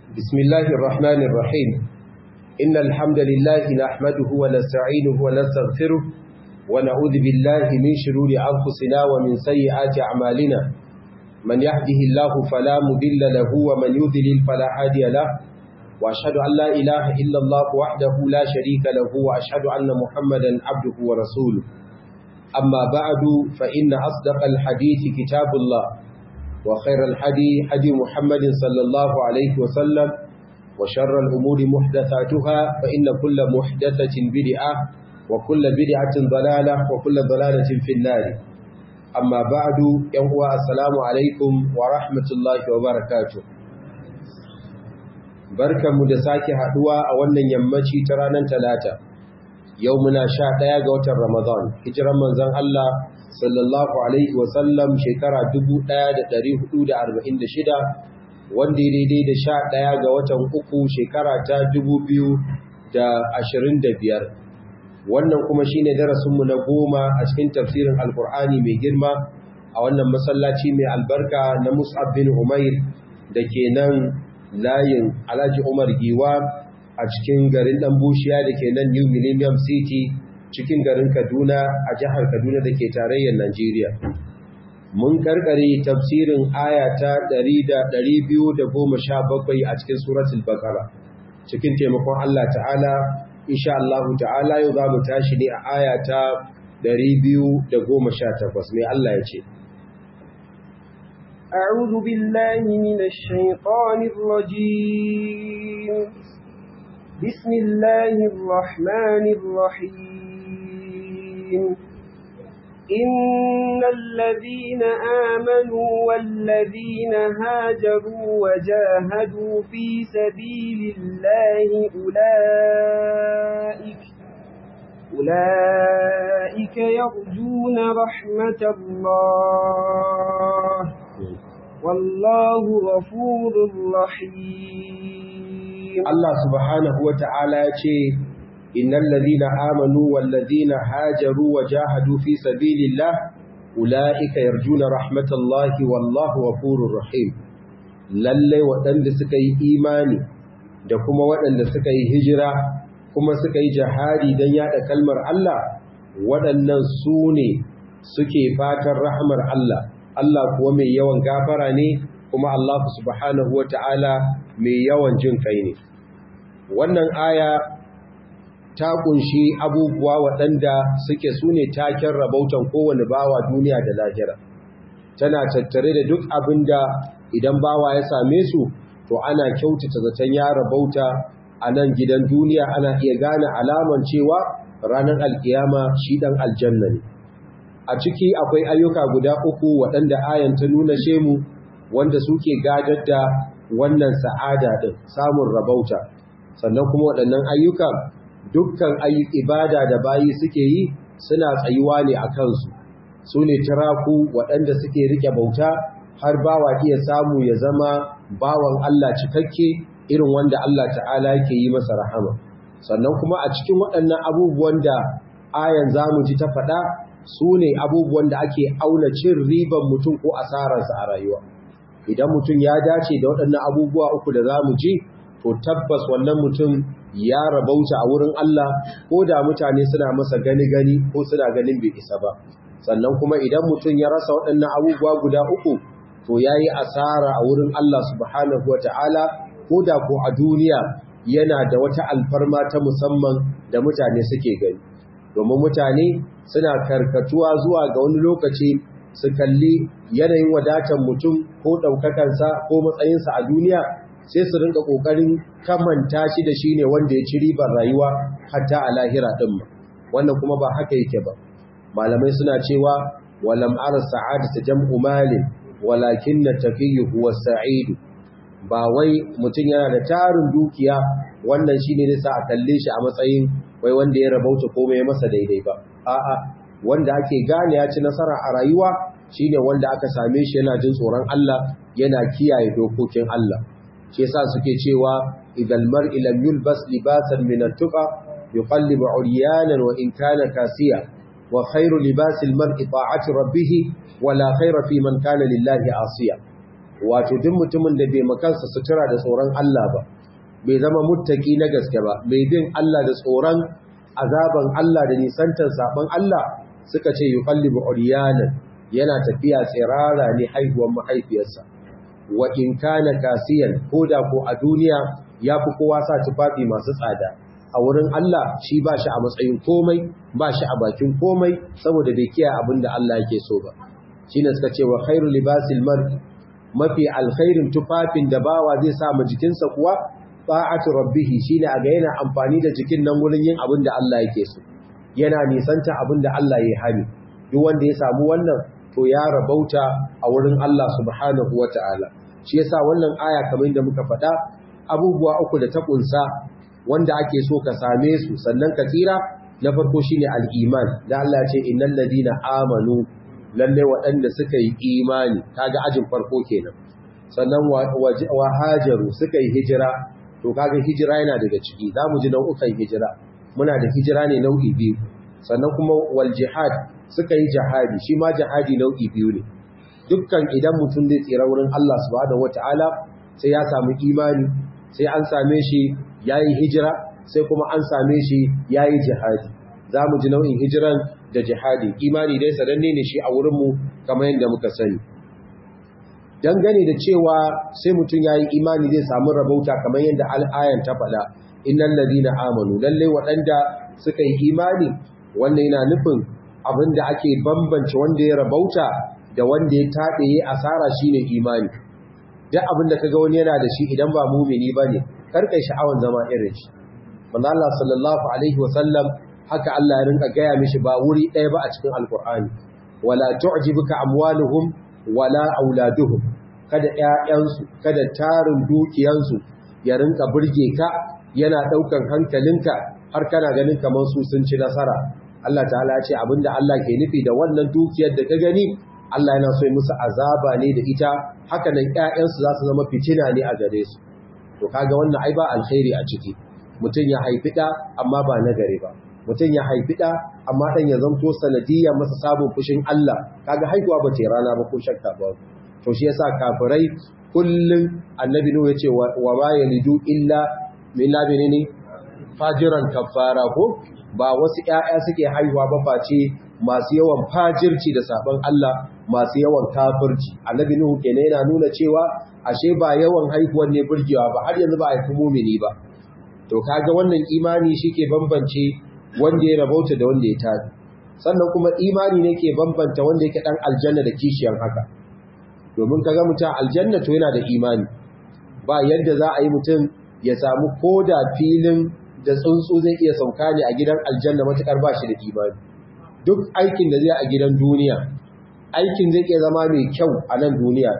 بسم الله الرحمن الرحيم إن الحمد لله نحمده ونستعينه ونستغفره ونعوذ بالله من شرور أنفسنا ومن سيئات أعمالنا من يهده الله فلا مضل له ومن يضلل فلا هادي له وأشهد أن لا إله إلا الله وحده لا شريك له وأشهد أن محمدا عبده ورسوله أما بعد فإن أصدق الحديث كتاب الله وخير الحدي حدي محمد صلى الله عليه وسلم وشر الأمور محدثاتها فإن كل محدثة بدعة وكل بدعة ضلالة وكل ضلالة في النار أما بعد يوم السلام عليكم ورحمة الله وبركاته barkan mu da sake haduwa a wannan yammaci ta ranar talata yau muna sha ɗaya ga watan ramadan hijiran manzon Allah sallallahu alaihi wasallam shekara 1446 wanda ya daidai da sha ɗaya ga watan uku shekara ta 2025 wannan kuma shine darasinmu na goma a cikin tafsirin alkur'ani mai girma a wannan masallaci mai albarka na mus'ab bin umair da ke nan layin alhaji umar giwa a cikin garin ɗan bushiya da ke nan new millennium city cikin garin Kaduna a jihar Kaduna da ke tarayyar Najeriya. Mun karkare tafsirin aya ta 217 a cikin suratul Baqara. Cikin taimakon Allah Ta'ala, insha Allah Ta'ala yau za mu tashi ne a aya ta 218. Mai Allah ya ce. أعوذ بالله من الشيطان الرجيم بسم الله الرحمن الرحيم إن الذين آمنوا والذين هاجروا وجاهدوا في سبيل الله أولئك أولئك يرجون رحمة الله والله غفور رحيم الله سبحانه وتعالى يقول إن الذين آمنوا والذين هاجروا وجاهدوا في سبيل الله أولئك يرجون رحمة الله والله غفور رحيم lalle waɗanda suka yi imani da kuma waɗanda suka yi hijira kuma suka yi jihadi don yaɗa kalmar Allah waɗannan su ne suke fatan rahmar Allah Allah kuwa mai yawan gafara ne kuma Allah subhanahu wa ta'ala mai yawan jin kai ne wannan aya ta kunshi abubuwa waɗanda suke su ne taken rabautan kowane bawa duniya da lahira tana tattare da duk abin da idan bawa ya same su to ana kyautata zaton ya rabauta a nan gidan duniya ana iya gane alaman cewa ranar alkiyama shi ɗan aljanna ne a ciki akwai ayyuka guda uku waɗanda ayan ta nuna shemu wanda suke gadar da wannan sa'ada ɗin samun rabauta sannan kuma waɗannan ayyuka dukkan ibada da bayi suke yi suna tsayuwa ne a kansu su ne tiraku waɗanda suke rike bauta har bawa iya samu ya zama bawan Allah cikakke irin wanda Allah ta'ala yake yi masa rahama sannan kuma a cikin waɗannan abubuwan da ayan zamu ji ta faɗa su ne abubuwan da ake auna cin riban mutum ko asararsa a rayuwa idan mutum ya dace da waɗannan abubuwa uku da zamu ji to tabbas wannan mutum ya rabauta a wurin Allah ko da mutane suna masa gani-gani ko suna ganin bai isa ba sannan kuma idan mutum ya rasa waɗannan abubuwa guda uku to ya yi asara a wurin Allah subhanahu wa ta'ala ko da ko a duniya yana da wata alfarma ta musamman da mutane suke gani domin mutane suna karkatuwa zuwa ga wani lokaci su kalli yanayin wadatar mutum ko ɗaukakansa ko matsayinsa a duniya sai su rinka kokarin kamanta shi da shine wanda ya ci ribar rayuwa hatta a lahira din ma wannan kuma ba haka yake ba malamai suna cewa walam ara sa'adatu jam'u malin walakin taqiyyu huwa sa'id ba wai mutum yana da tarin dukiya wannan shine ne sa a kalle shi a matsayin wai wanda ya rabauta komai ya masa daidai ba a'a wanda ake gane ya ci nasara a rayuwa shine wanda aka same shi yana jin tsoron Allah yana kiyaye dokokin Allah shi yasa suke cewa idan mar'i lam yulbas libasan min at-tuqa yuqallibu 'uryanan wa in kana kasiya wa khairu libasil mar'i ta'ati rabbih wa la khaira fi man kana lillahi asiya wato duk mutumin da bai makansa sutura da tsoron Allah ba bai zama muttaki na gaske ba mai bin Allah da tsoron azaban Allah da nisantar saban Allah suka ce yuqallibu uryanan yana tafiya tsirara ne haihuwar mahaifiyarsa wa in kana kasiyan koda ko a duniya yafi kowa sa tufafi masu tsada a wurin Allah shi ba shi a matsayin komai ba shi a bakin komai saboda bai kiyaye abin da Allah yake so ba shine suka ce wa khairu libasil mar'i mafi alkhairin tufafin da bawa zai sa ma jikinsa kuwa ta'atu rabbih shine a ga yana amfani da jikin nan wurin yin abin da Allah yake so yana nisanta abin da Allah ya hani duk wanda ya samu wannan to ya rabauta a wurin Allah subhanahu wata'ala shi yasa wannan aya kamar yadda muka faɗa abubuwa uku da ta kunsa wanda ake so ka same su sannan ka tsira na farko shine al-iman da Allah ya ce innal ladina amanu lalle waɗanda suka yi imani kaga ajin farko kenan sannan wa hajaru suka yi hijira to kaga hijira yana daga ciki zamu ji nau'ukan hijira muna da hijira ne nau'i biyu sannan kuma wal jihad suka yi jihadi shi ma jihadi nau'i biyu ne dukkan idan mutum zai tsira wurin Allah subhanahu wataala sai ya samu imani sai an same shi yayi hijira sai kuma an same shi yayi jihadi zamu ji nau'in hijiran da jihadi imani dai sananne ne shi a wurinmu kamar yadda muka sani dangane da cewa sai mutum ya yi imani zai samu rabauta kamar yadda al'ayan ta faɗa innan ladina amanu lalle waɗanda suka yi imani wannan yana nufin abin da ake bambance wanda ya rabauta da wanda ya taɓe ya asara shine imani duk abin da kaga wani yana da shi idan ba mumini bane karkai sha'awan zama irin shi manzo Allah sallallahu alaihi wasallam haka Allah ya rinka gaya mishi ba wuri ɗaya ba a cikin alkur'ani wala tu'jibuka amwaluhum wala auladuhum kada ƴaƴansu kada tarin dukiyansu ya rinka burge ka yana ɗaukan hankalinka har kana ganin kamar su sun ci nasara Allah ta'ala ya ce abinda Allah ke nufi da wannan dukiyar da ka gani Allah yana so ya musu azaba ne da ita haka nan ƴaƴansu za su zama fitina ne a gare su to kaga wannan ai ba alkhairi a ciki mutum ya haifi ɗa amma ba na gare ba mutum ya haifi ɗa amma ɗan ya zamto sanadiyar masa sabon fushin Allah kaga haihuwa ba ce rana ba ko shakka ba to shi yasa kafirai kullum annabi nuhu yace wa ma yalidu illa min labini ne fajiran kafara ko ba wasu ƴaƴa suke haihuwa ba face masu yawan fajirci da sabon Allah masu yawan kafirci annabi nuhu kenan yana nuna cewa ashe ba yawan haihuwan ne burgewa ba har yanzu ba a haifi mumini ba to kaga wannan imani shike bambance wanda ya rabauta da wanda ya tafi sannan kuma imani ne ke bambanta wanda yake dan aljanna da kishiyan haka domin kaga mutum aljanna to yana da imani ba yadda za a yi mutum ya samu koda filin da tsuntsu zai iya sauka ne a gidan aljanna matukar ba shi da imani duk aikin da zai a gidan duniya aikin zai iya zama mai kyau a nan duniya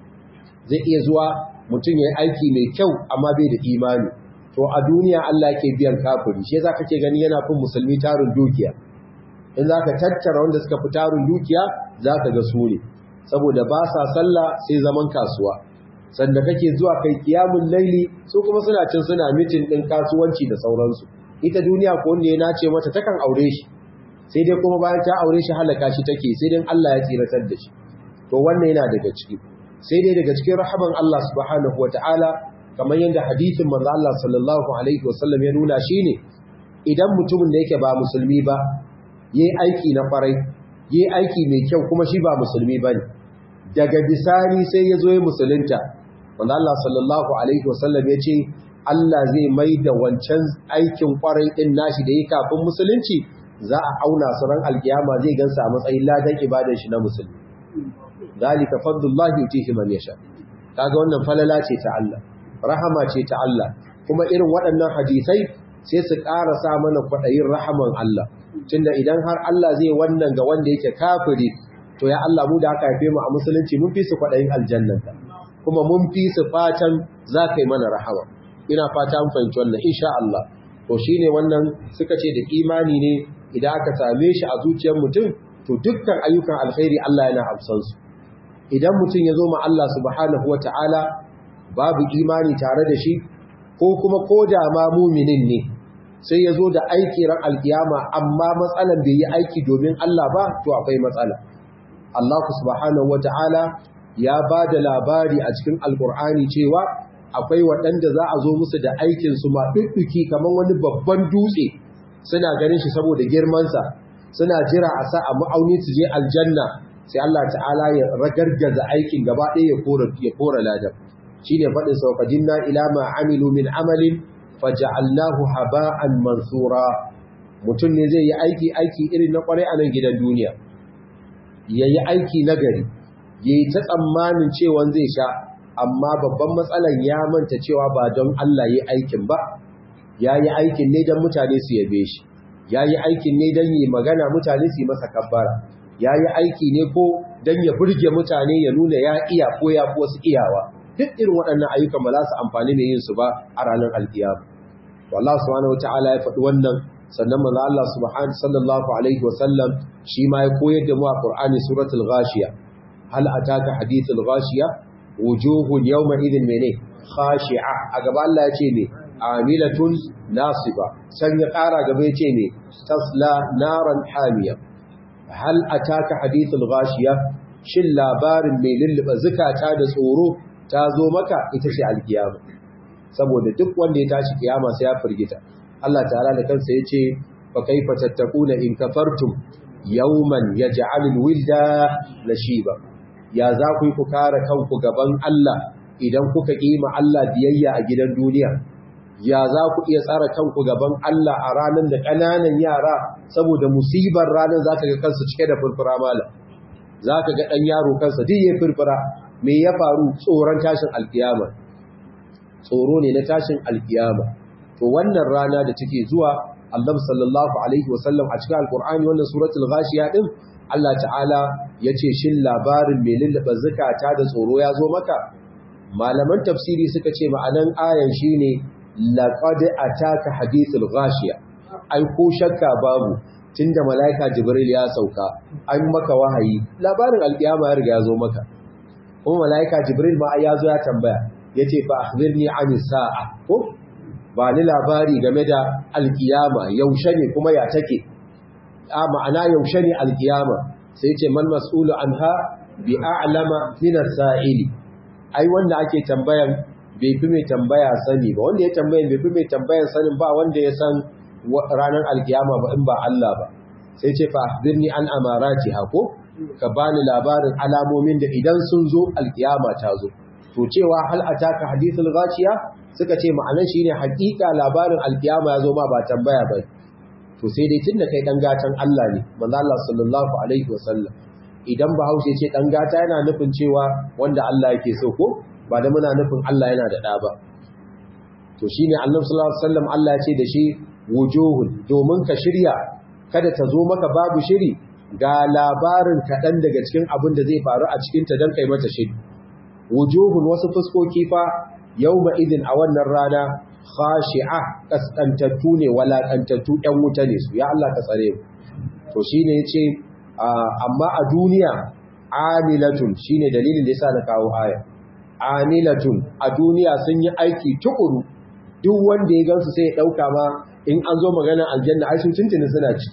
zai iya zuwa mutum ya yi aiki mai kyau amma bai da imani to a duniya Allah ke biyan kafiri shi yasa kake gani yana fin musulmi tarin dukiya in zaka tattara wanda suka fi tarin dukiya zaka ga su ne saboda ba sa sallah sai zaman kasuwa sanda kake zuwa kai kiyamul laili su kuma suna cin suna mitin din kasuwanci da sauransu ita duniya ko wanda ya nace mata takan aure shi sai dai kuma bayan ta aure shi halaka shi take sai dai Allah ya tsiratar da shi to wannan yana daga ciki sai dai daga cikin rahaman Allah subhanahu wataala kamar yadda hadithin manzo Allah sallallahu alaihi wasallam ya nuna shine idan mutumin da yake ba musulmi ba yayi aiki na farai yayi aiki mai kyau kuma shi ba musulmi bane daga bisani sai ya zo ya musulunta manzo Allah sallallahu alaihi wasallam ya ce Allah zai mai da wancan aikin kwarai din nashi da yake kafin musulunci za a auna su ran alkiyama zai gansa a matsayin ladan ibadar shi na musulmi dalika fadlullahi yutihi man yasha kaga wannan falala ce ta Allah rahama ce ta Allah kuma irin waɗannan hadisai sai su ƙara sa mana kwaɗayin rahaman Allah tunda idan har Allah zai wannan ga wanda yake kafiri to ya Allah mu da aka haife mu a musulunci mun fi su kwaɗayin aljannanta kuma mun fi su fatan za ka yi mana rahama ina fata mun fahimci wannan insha Allah to shine wannan suka ce da imani ne idan aka same shi a zuciyar mutum to dukkan ayyukan alkhairi Allah yana amsan su idan mutum ya zo ma Allah subhanahu wataala babu imani tare da shi ko kuma ko da ma muminin ne sai ya zo da aiki ran alkiyama amma matsalan bai yi aiki domin Allah ba to akwai matsala Allah subhanahu wata'ala ya ba da labari a cikin alkur'ani cewa akwai waɗanda za a zo musu da aikinsu ma ɗuɗɗuki kamar wani babban dutse suna ganin shi saboda girmansa suna jira a sa a ma'auni su je aljanna sai Allah ta'ala ya ragargaza aikin gaba ɗaya ya kora ladan shi ne faɗin saukajinna ila ma amilu min amalin faja'alnahu haba'an mansura mutum ne zai yi aiki aiki irin na kwarai a nan gidan duniya ya yi aiki na gari ya yi ta tsammanin cewa zai sha amma babban matsalan ya manta cewa ba don Allah ya aikin ba ya yi aikin ne don mutane su yabe shi ya yi aikin ne don yi magana mutane su yi masa kabbara ya yi aiki ne ko don ya burge mutane ya nuna ya iya ko ya fi wasu iyawa duk irin waɗannan ayyukan ba za su amfani mai yin su ba a ranar alkiyama wallah subhanahu wataala ya faɗi wannan sannan manzo Allah subhanahu sallallahu alaihi wa sallam shi ma ya koyar da mu a Qur'ani suratul ghashiya hal ataka hadithul ghashiya wujuhun yawma idhin mene khashi'a a gaba Allah ya ce ne amilatun nasiba san ya ƙara gaba ya ce ne tasla naran hamiya hal ataka hadithul ghashiya shin labarin mai lulluba zukata da tsoro ta zo maka ita ce alkiyama saboda duk wanda ya tashi kiyama sai ya firgita Allah ta'ala da kansa yace fa kaifa tattakuna in kafartum yawman yaj'alul wilda lashiba ya za ku yi ku kare kanku gaban Allah idan kuka kima Allah biyayya a gidan duniya ya za ku iya tsara kanku gaban Allah a ranar da ƙananan yara saboda musibar ranar zaka ga kansu cike da furfura mala zaka ga dan yaro kansa duk ya furfura me ya faru tsoron tashin alkiyama tsoro ne na tashin alkiyama to wannan rana da take zuwa Allah sallallahu alaihi wasallam a cikin alkur'ani wannan suratul ghashiya din Allah ta'ala yace shin labarin mai lullaba zakata da tsoro ya zo maka malaman tafsiri suka ce ma'anan ayan shine laqad ataka hadithul ghashiya ai ko shakka babu tunda malaika jibril ya sauka an maka wahayi labarin alkiyama ya riga ya zo maka kuma malaika jibril ma ya zo ya tambaya yace fa akhbirni an sa'a ko ba ni labari game da alkiyama yaushe ne kuma ya take a ma'ana yaushe ne alkiyama sai ce man mas'ulu anha bi a'lama min as-sa'ili ai wanda ake tambayan bai fi mai tambaya sani ba wanda ya tambayan bai fi mai tambayan sanin ba wanda ya san ranar alkiyama ba in ba Allah ba sai ce fa akhbirni an amarati hako ka bani labarin alamomin da idan sun zo alkiyama ta zo to cewa hal ataka hadithul ghashiya suka ce ma'anar shine hakika labarin alkiyama ya zo ma ba tambaya ba to sai dai tunda kai dan gatan Allah ne manzo Allah sallallahu alaihi wasallam idan bahaushe ce dan gata yana nufin cewa wanda Allah yake so ko ba da muna nufin Allah yana da da ba to shine Annabi sallallahu alaihi wasallam Allah ya ce da shi wujuhun domin ka shirya kada ta zo maka babu shiri ga labarin kaɗan daga cikin abin da zai faru a cikinta don kai mata shiri wujuhun wasu fuskoki fa yawma idin a wannan rana khashi'a kaskantattu ne walakantattu ɗan wuta ne su ya Allah ka tsare mu to shine yace amma a duniya amilatun shine dalilin da yasa na kawo aya amilatun a duniya sun yi aiki tukuru duk wanda ya gansu sai ya dauka ma in an zo magana aljanna ai sun tuntuni suna ci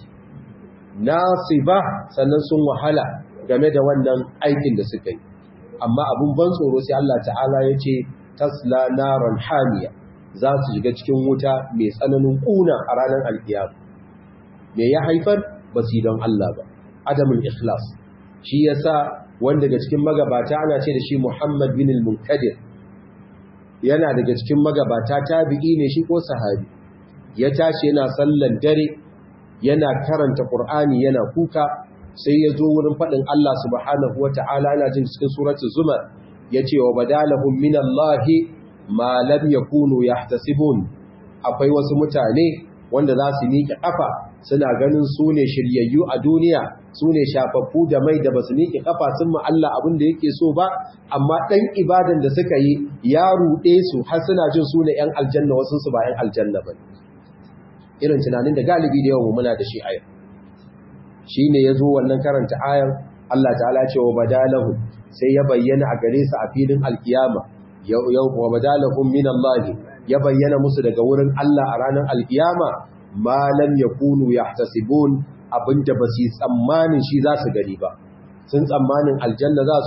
nasiba sannan sun wahala game da wannan aikin da suka yi amma abun ban tsoro sai Allah ta'ala ya ce tasla naran hamiya za su shiga cikin wuta mai tsananin kuna a ranar alkiyama me ya haifar ba su don Allah ba adamin ikhlas shi yasa wanda daga cikin magabata ana ce da shi Muhammad bin al-Munkadir yana daga cikin magabata tabi'i ne shi ko sahabi ya tashi yana sallan dare yana karanta Qur'ani yana kuka sai ya zo wurin faɗin Allah subhanahu wata'ala yana jin cikin suratul zumar yace wa badalahum minallahi ma lam yakunu yahtasibun akwai wasu mutane wanda za su miƙe ƙafa suna ganin su ne shiryayyu a duniya su ne shafaffu da mai da ba su miƙe ƙafa sun ma Allah abin da yake so ba amma ɗan ibadan da suka yi ya ruɗe su har suna jin su ne ‘yan aljanna wasu su ba ‘yan aljanna ba irin tunanin da galibi da yawan muna da shi a yau shi ne ya zo wannan karanta ayar Allah ta'ala ce wa badalahu sai ya bayyana a gare su a filin alkiyama yau wa badalahum min Allah ya bayyana musu daga wurin Allah a ranar alkiyama ma lam yakunu yahtasibun abinda ba su tsammanin shi za su gani ba sun tsammanin aljanna za su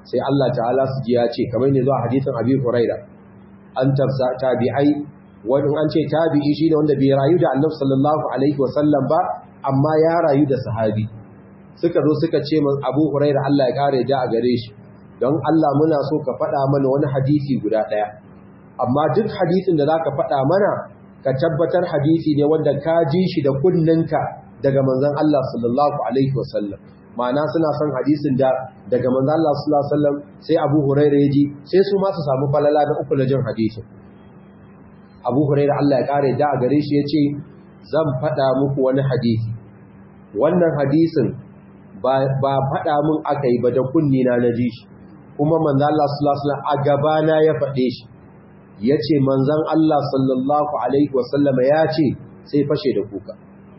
sai Allah ta'ala su ji ya ce kamar ne zuwa hadisin Abi Huraira an tafsa tabi'ai wani an ce tabi'i shine wanda bai rayu da Annabi sallallahu alaihi wasallam ba amma ya rayu da sahabi suka zo suka ce min Abu Huraira Allah ya kare da a gare shi don Allah muna so ka faɗa mana wani hadisi guda ɗaya amma duk hadisin da zaka faɗa mana ka tabbatar hadisi ne wanda ka ji shi da kunninka daga manzon Allah sallallahu alaihi wasallam ma'ana suna son hadisin da daga manzon Allah sallallahu alaihi wasallam sai Abu Hurairah ya ji sai su ma su samu falala da uku na jin hadisin Abu Hurairah Allah ya kare da a gare shi yace zan faɗa muku wani hadisi wannan hadisin ba ba faɗa mun akai ba da kunni na naji shi kuma manzon Allah sallallahu alaihi wasallam a gaba na ya faɗe shi yace manzon Allah sallallahu alaihi wasallam ya ce sai fashe da kuka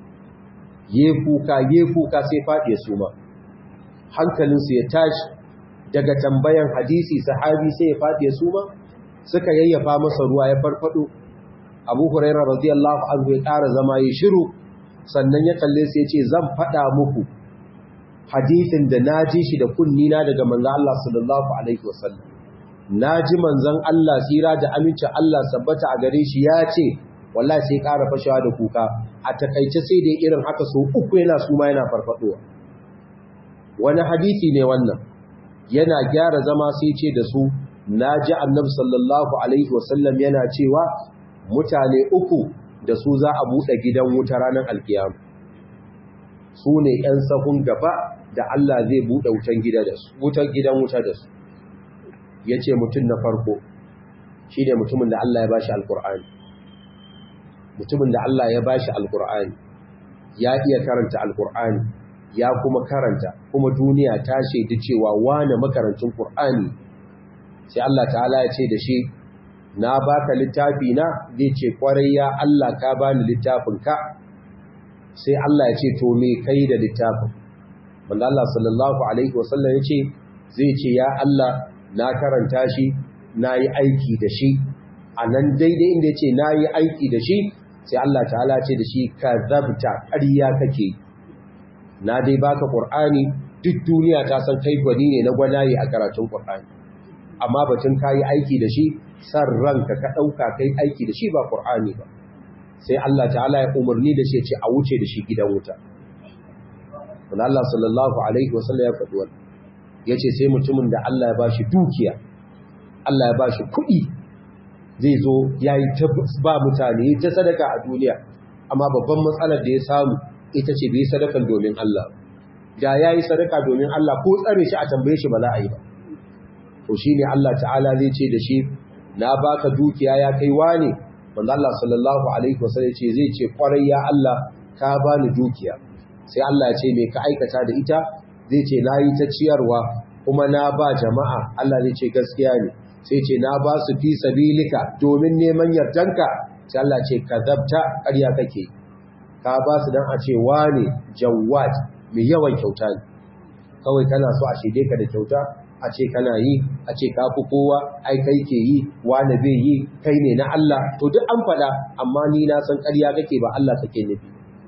ye kuka ye kuka sai faɗi su ma hankalinsu ya tashi daga tambayan hadisi sahabi sai ya faɗi su ma suka yayyafa masa ruwa ya farfado abu huraira radiyallahu anhu ya ƙara zama ya shiru sannan ya kalle su ya ce zan faɗa muku hadisin da na ji shi da kunnina daga manzan Allah sallallahu alaihi wasallam na ji manzan Allah tsira da amincin Allah sabbata a gare shi ya ce wallahi sai ƙara fashewa da kuka a takaice sai dai irin haka so uku yana suma yana farfadowa wani hadisi ne wannan yana gyara zama sai ce da su na ji annabi sallallahu alaihi wasallam yana cewa mutane uku da su za a buɗe gidan wuta ranar alkiyama su ne ‘yan sahun gaba da Allah zai buɗe wutan gidan wuta da su ya ce mutum na farko shi ne mutumin da Allah ya bashi alkur'ani mutumin da Allah ya bashi alkur'ani ya iya karanta alkur'ani ya kuma karanta kuma duniya ta shaidi cewa wane makarancin qur'ani sai Allah ta'ala ya ce da shi na baka littafi na zai ce kwarai ya Allah ka bani littafin ka sai Allah ya ce to me kai da littafin wanda Allah sallallahu alaihi wasallam ya ce zai ce ya Allah na karanta shi na yi aiki da shi a nan daidai inda ya ce na yi aiki da shi sai Allah ta'ala ce da shi ka zabta ƙarya kake na dai baka ƙur'ani duk duniya ta san kai gwani ne na gwanaye a karatun ƙur'ani amma batun kayi aiki da shi san ranka ka ɗauka kai aiki da shi ba ƙur'ani ba sai Allah ta'ala ya umarni da shi ce a wuce da shi gidan wuta wanda Allah sallallahu alaihi wasallam ya faɗi wannan yace sai mutumin da Allah ya bashi dukiya Allah ya bashi kuɗi zai zo ya yi ba mutane ta sadaka a duniya amma babban matsalar da ya samu ita ce bai sadakan domin Allah da ya yi sadaka domin Allah ko tsare shi a tambaye shi ba za a yi ba to shi ne Allah ta'ala zai ce da shi na baka dukiya ya kai wane wanda Allah sallallahu alaihi wasallam ce zai ce kwarai ya Allah ka bani dukiya sai Allah ya ce me ka aikata da ita zai ce na yi ta ciyarwa kuma na ba jama'a Allah zai ce gaskiya ne sai ce na ba su fi sabilika domin neman yardanka sai Allah ce kazabta ƙarya kake ka ba su dan a ce wane jawad mai yawan kyauta ne kawai kana so a shede ka da kyauta a ce kana yi a ce ka fi kowa ai kai ke yi wane bai yi kai ne na Allah to duk an faɗa amma ni na san ƙarya kake ba Allah kake nufi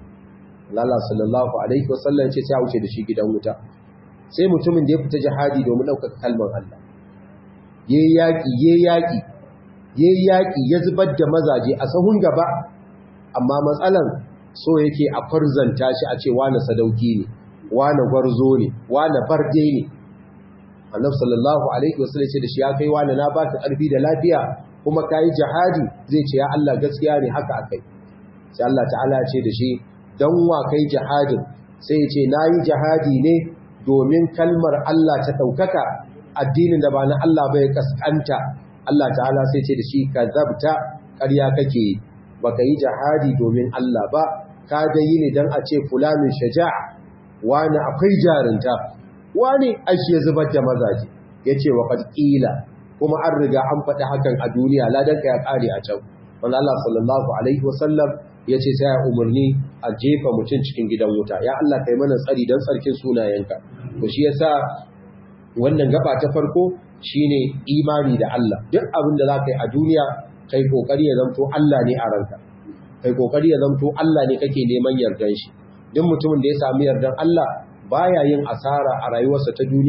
Allah sallallahu alaihi wasallam ce sai a wuce da shi gidan wuta sai mutumin da ya fita jihadi domin ɗaukaka kalmar Allah ya yi yaƙi ya yi yaƙi ya yi yaƙi ya zubar da mazaje a sahun gaba amma matsalan so yake a farzanta shi a ce wane sadauki ne wane gwarzo ne wane barde ne annab sallallahu alaihi wasallam ce da shi ya kai wane na baka ƙarfi da lafiya kuma ka yi jihadi zai ce ya Allah gaskiya ne haka akai sai Allah ta'ala ce da shi dan wa kai jihadin sai ya ce na yi jihadi ne domin kalmar Allah ta ɗaukaka addinin da ba na Allah bai kaskanta Allah ta'ala sai ce da shi ka zabta ƙarya kake baka yi jihadi domin Allah ba ka da yi ne don a ce fulanin shaja'a wani akwai jarinta wani ashi ya zubar da mazaje ya ce wa ƙila kuma an riga an faɗi hakan a duniya ladanka ya ƙare a can wanda Allah sallallahu alaihi wasallam ya ce sai ya umarni a jefa mutum cikin gidan wuta ya Allah kai mana tsari don tsarkin sunayenka to shi yasa wannan gaba ta farko shine imani da Allah duk abin da za ka yi a duniya kai kokari ya zamto Allah ne a ranka kai kokari ya zamto Allah ne kake neman yardan shi duk mutumin da ya sami yardan Allah baya yin asara a rayuwarsa ta duniya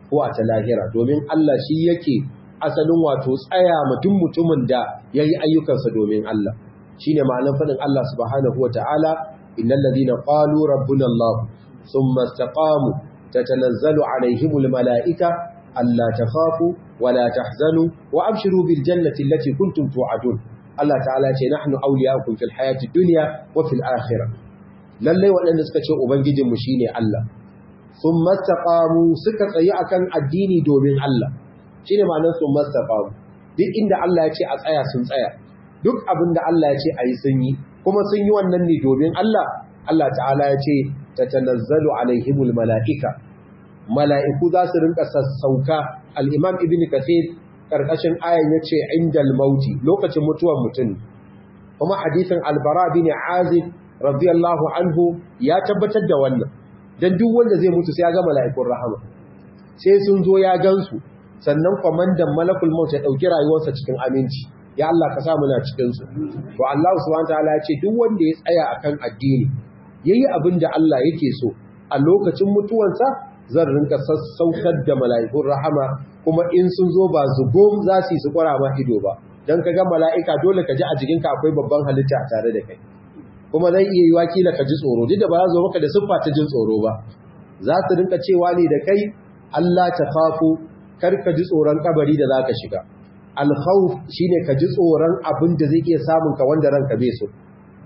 ko a ta lahira domin Allah shi yake asalin wato tsaya mutum mutumin da yayi ayyukansa domin Allah shine ma'anar fadin Allah subhanahu wataala innal ladina qalu rabbuna Allah thumma istaqamu tatanazzalu alaihimul malaika alla takhafu wala tahzanu wa abshiru bil jannati allati kuntum tu'adun Allah ta'ala ce nahnu awliya'ukum fil hayati dunya wa fil akhirah lalle waɗanda suka ce ubangijinmu shine Allah sun mastaqamu suka tsayi akan addini domin Allah shine ma'anar sun mastaqamu duk inda Allah ya ce a tsaya sun tsaya duk abin da Allah ya ce ayi sun yi kuma sun yi wannan ne domin Allah Allah ta'ala ya ce tatanazzalu alaihimul mala'ika mala'iku za su rinka sassauka al-imam ibn kathir karkashin ayan yace indal mauti lokacin mutuwar mutum kuma hadisin albara bin azib radiyallahu anhu ya tabbatar da wannan dan duk wanda zai mutu sai ya ga mala'ikun rahama sai sun zo ya gansu sannan kwamandan malakul maut ya dauki rayuwarsa cikin aminci ya Allah ka sa muna cikin su to Allah subhanahu wataala ya ce duk wanda ya tsaya akan addini yayi abin da Allah yake so a lokacin mutuwansa zan rinka sassaukar da mala'ikun rahama kuma in sun zo ba zugum za su yi su kwara ma ido ba dan ka ga mala'ika dole ka ji a jikinka akwai babban halitta tare da kai kuma zai iya yi wakila ka ji tsoro duk da ba za zo maka da siffa ta jin tsoro ba za su rinka cewa ne da kai Allah ta fafu kar ka ji tsoron kabari da za ka shiga alkhawf shine ka ji tsoron abin da zai iya samun ka wanda ranka bai so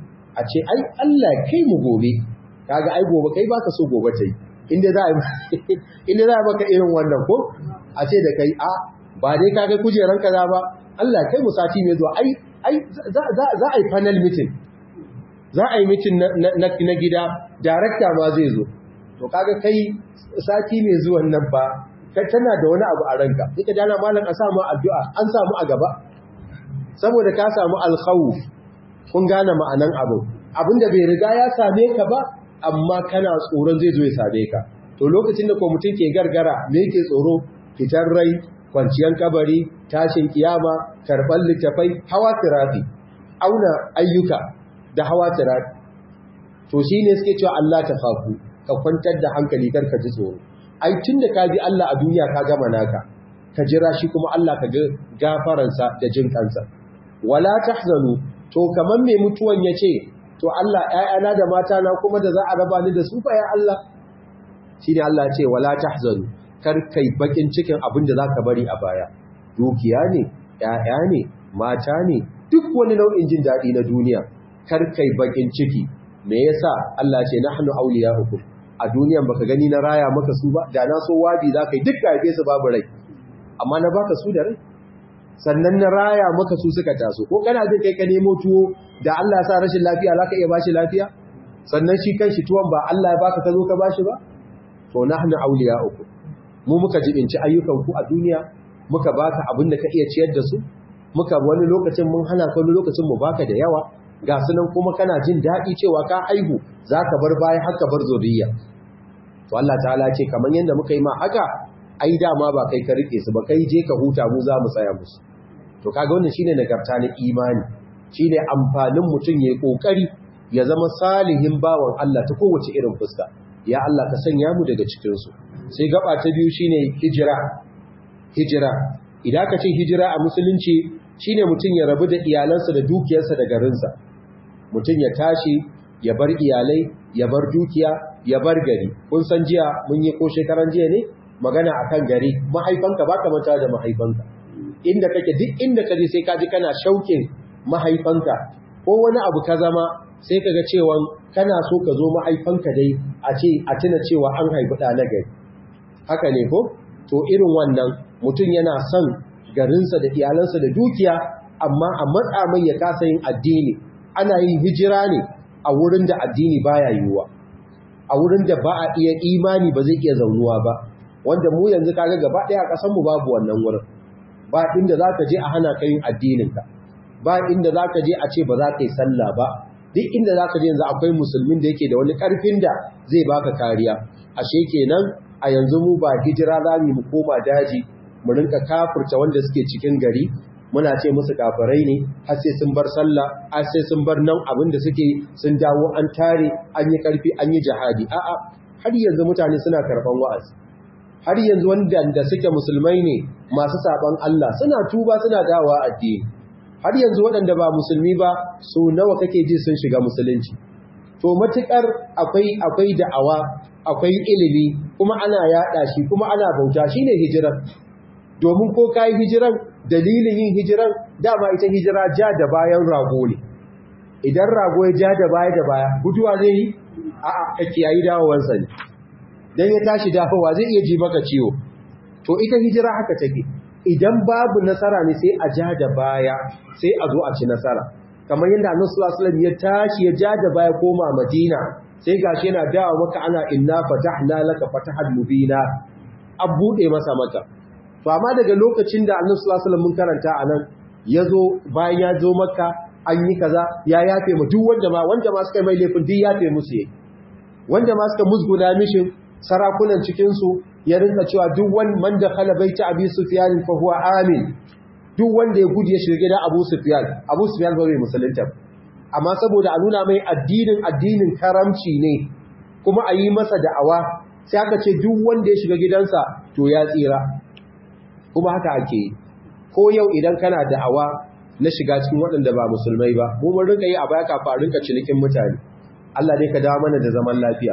a ce ai Allah kai mu gobe kaga ai gobe kai baka so gobe ta yi inda za a inda za a baka irin wannan ko a ce da kai a ba dai kaga kujeran kaza ba Allah kai mu sati mai zuwa ai ai za a yi panel meeting za a yi mitin na gida darakta ma zai zo to kaga kai sati mai zuwan nan ba kai tana da wani abu a ranka sai ka dana malam a samu addu'a an samu a gaba saboda ka samu alkhawf kun gane ma'anan abu abinda bai riga ya same ka ba amma kana tsoron zai zo ya same ka to lokacin da ko mutum ke gargara me yake tsoro fitar rai kwanciyar kabari tashin kiyama karɓar littafai hawa tirafi auna ayyuka da hawa tirari to shi ne suke cewa Allah ta faku ka kwantar da hankali kar ka ji tsoro ai tun da ka bi Allah a duniya ka gama naka ka jira shi kuma Allah ka ga gafaransa da jin kansa wala tahzanu to kaman mai mutuwan yace to Allah ƴaƴana da mata na kuma da za a raba ni da su fa ya Allah shine Allah ya ce wala tahzanu kar kai bakin cikin abin da zaka bari a baya dukiya ne ƴaƴa ne mata ne duk wani nau'in jin daɗi na duniya kar kai bakin ciki me yasa Allah ce nahnu awliya'ukum a duniyan baka gani na raya maka su ba da na so wabi zaka yi duk gaibe su babu rai amma na baka su da rai sannan na raya maka su suka taso ko kana jin kai ka nemo tuwo da Allah ya sa rashin lafiya zaka iya bashi lafiya sannan shi kanshi tuwon ba Allah ya baka ka zo ka bashi ba to nahnu awliya'ukum mu muka jibinci ayyukan ku a duniya muka baka abin da ka iya ciyar da su muka wani lokacin mun hana ka wani lokacin mu baka da yawa ga sunan kuma kana jin daɗi cewa ka aihu za ka bar baya haka bar zuriya to Allah ta'ala ce kamar yadda muka yi ma haka ai dama ba kai ka rike su ba kai je ka huta mu za mu tsaya musu to kaga wannan shine nagarta na imani shine amfanin mutum yayi kokari ya zama salihin bawan Allah ta kowace irin fuska ya Allah ka sanya mu daga cikin su sai gaba ta biyu shine hijira hijira idan ka ce hijira a musulunci shine mutum ya rabu da iyalansa da dukiyarsa da garinsa mutum ya tashi ya bar iyalai ya bar dukiya ya bar gari kun san jiya mun yi ko shekaran jiya ne magana akan gari mahaifanka baka manta da mahaifanka inda kake duk inda kaje sai kaji kana shaukin mahaifanka ko wani abu ka zama sai kaga cewa kana so ka zo mahaifanka dai a ce a tuna cewa an haifi ɗa na gari haka ne ko to irin wannan mutum yana son garinsa da iyalansa da dukiya amma a matsa mai ya kasa yin addini ana yin hijira ne a wurin da addini baya yiwuwa a wurin da ba a iya imani ba zai iya zaunuwa ba wanda mu yanzu kaga gaba ɗaya a ƙasar mu babu wannan wurin ba inda za ka je a hana ka yin addininka ba inda za ka je a ce ba za ka yi sallah ba duk inda za ka je yanzu akwai musulmin da yake da wani ƙarfin da zai baka kariya ashe kenan a yanzu mu ba hijira za mu koma daji mu rinka kafurta wanda suke cikin gari muna ce musu kafirai ne har sai sun bar sallah har sai sun bar nan abin da suke sun dawo an tare an yi karfi an yi jihadi a'a har yanzu mutane suna karban wa'azi har yanzu wanda suke musulmai ne masu saban Allah suna tuba suna dawa addini har yanzu waɗanda ba musulmi ba so nawa kake ji sun shiga musulunci to matukar akwai akwai da'awa akwai ilimi kuma ana yada shi kuma ana bauta shine hijirar domin ko kai hijiran dalilin yin hijiran dama ita hijira ja da bayan rago ne idan rago ya ja da baya da baya guduwa zai yi a'a kake yayi dawowansa ne dan ya tashi dawowa zai iya ji maka ciwo to ita hijira haka take idan babu nasara ne sai a ja da baya sai a zo a ci nasara kamar yadda Annabi sallallahu alaihi wasallam ya tashi ya ja da baya koma Madina sai gashi yana dawo maka ana inna fatahna laka fatahan mubina an bude masa maka to amma daga lokacin da Annabi sallallahu alaihi wasallam mun karanta anan yazo bayan ya zo maka an yi kaza ya yafe mu duk wanda ma wanda ma suka mai laifin duk yafe musu yake wanda ma suka musguna mishin sarakunan cikin su ya rinka cewa duk wani man da khala baita abi sufyan fa huwa amin duk wanda ya gudu ya shiga gidan abu sufyan abu sufyan ba bai musulunta amma saboda a nuna mai addinin addinin karamci ne kuma a yi masa da'awa sai aka ce duk wanda ya shiga gidansa to ya tsira kuma haka ake yi ko yau idan kana da'awa na shiga cikin waɗanda ba musulmai ba mu mun rinka yi a baya kafa rinka cinikin mutane Allah dai ka dawo mana da zaman lafiya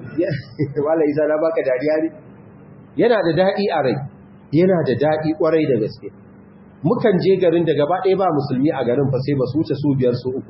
wala isa na baka dariya ne yana da daɗi a rai yana da daɗi ƙwarai da gaske mukan je garin da gaba ɗaya ba musulmi a garin fa sai ba su wuce su biyar su uku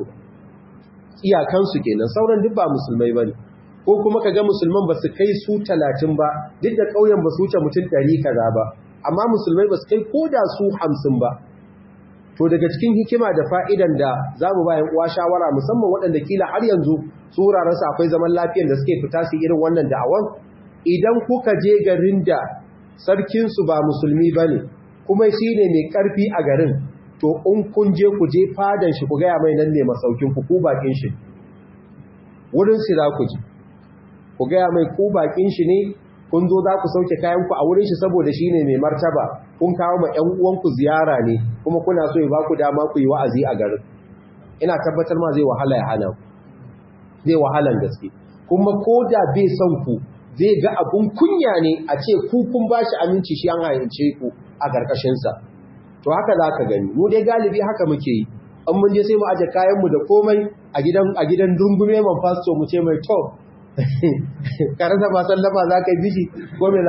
iyakansu kenan sauran duk ba musulmai ba ne ko kuma ka ga musulman ba su kai su talatin ba duk da ƙauyen ba su wuce mutum ɗari kaza ba amma musulmai ba su kai ko da su hamsin ba to daga cikin hikima da fa'idan da za mu bayan uwa shawara musamman waɗanda kila har yanzu su wurarensu akwai zaman lafiyan da suke fita su irin wannan da'awan idan kuka je garin da sarkinsu ba musulmi ba ne kuma shi ne mai ƙarfi a garin to in kun je ku je fadan shi ku gaya mai nan ne masaukin ku ku bakin shi wurin shi za ku ji ku gaya mai ku bakin shi ne kun zo za ku sauke kayanku a wurin shi saboda shi ne mai martaba kun kawo ma ‘yan uwanku ziyara ne kuma kuna so ya ba ku dama ku yi wa'azi a garin ina tabbatar ma zai wahala ya hana ku zai wahalan gaske kuma ko da bai son ku zai ga abun kunya ne a ce ku kun ba shi aminci shi an hayance ku a ƙarƙashinsa to haka za ka gani mu dai galibi haka muke yi an mun je sai mu aje kayanmu da komai a gidan a gidan dungume man fasto mu ce mai to karanta ba sallama za ka yi bishi ko me za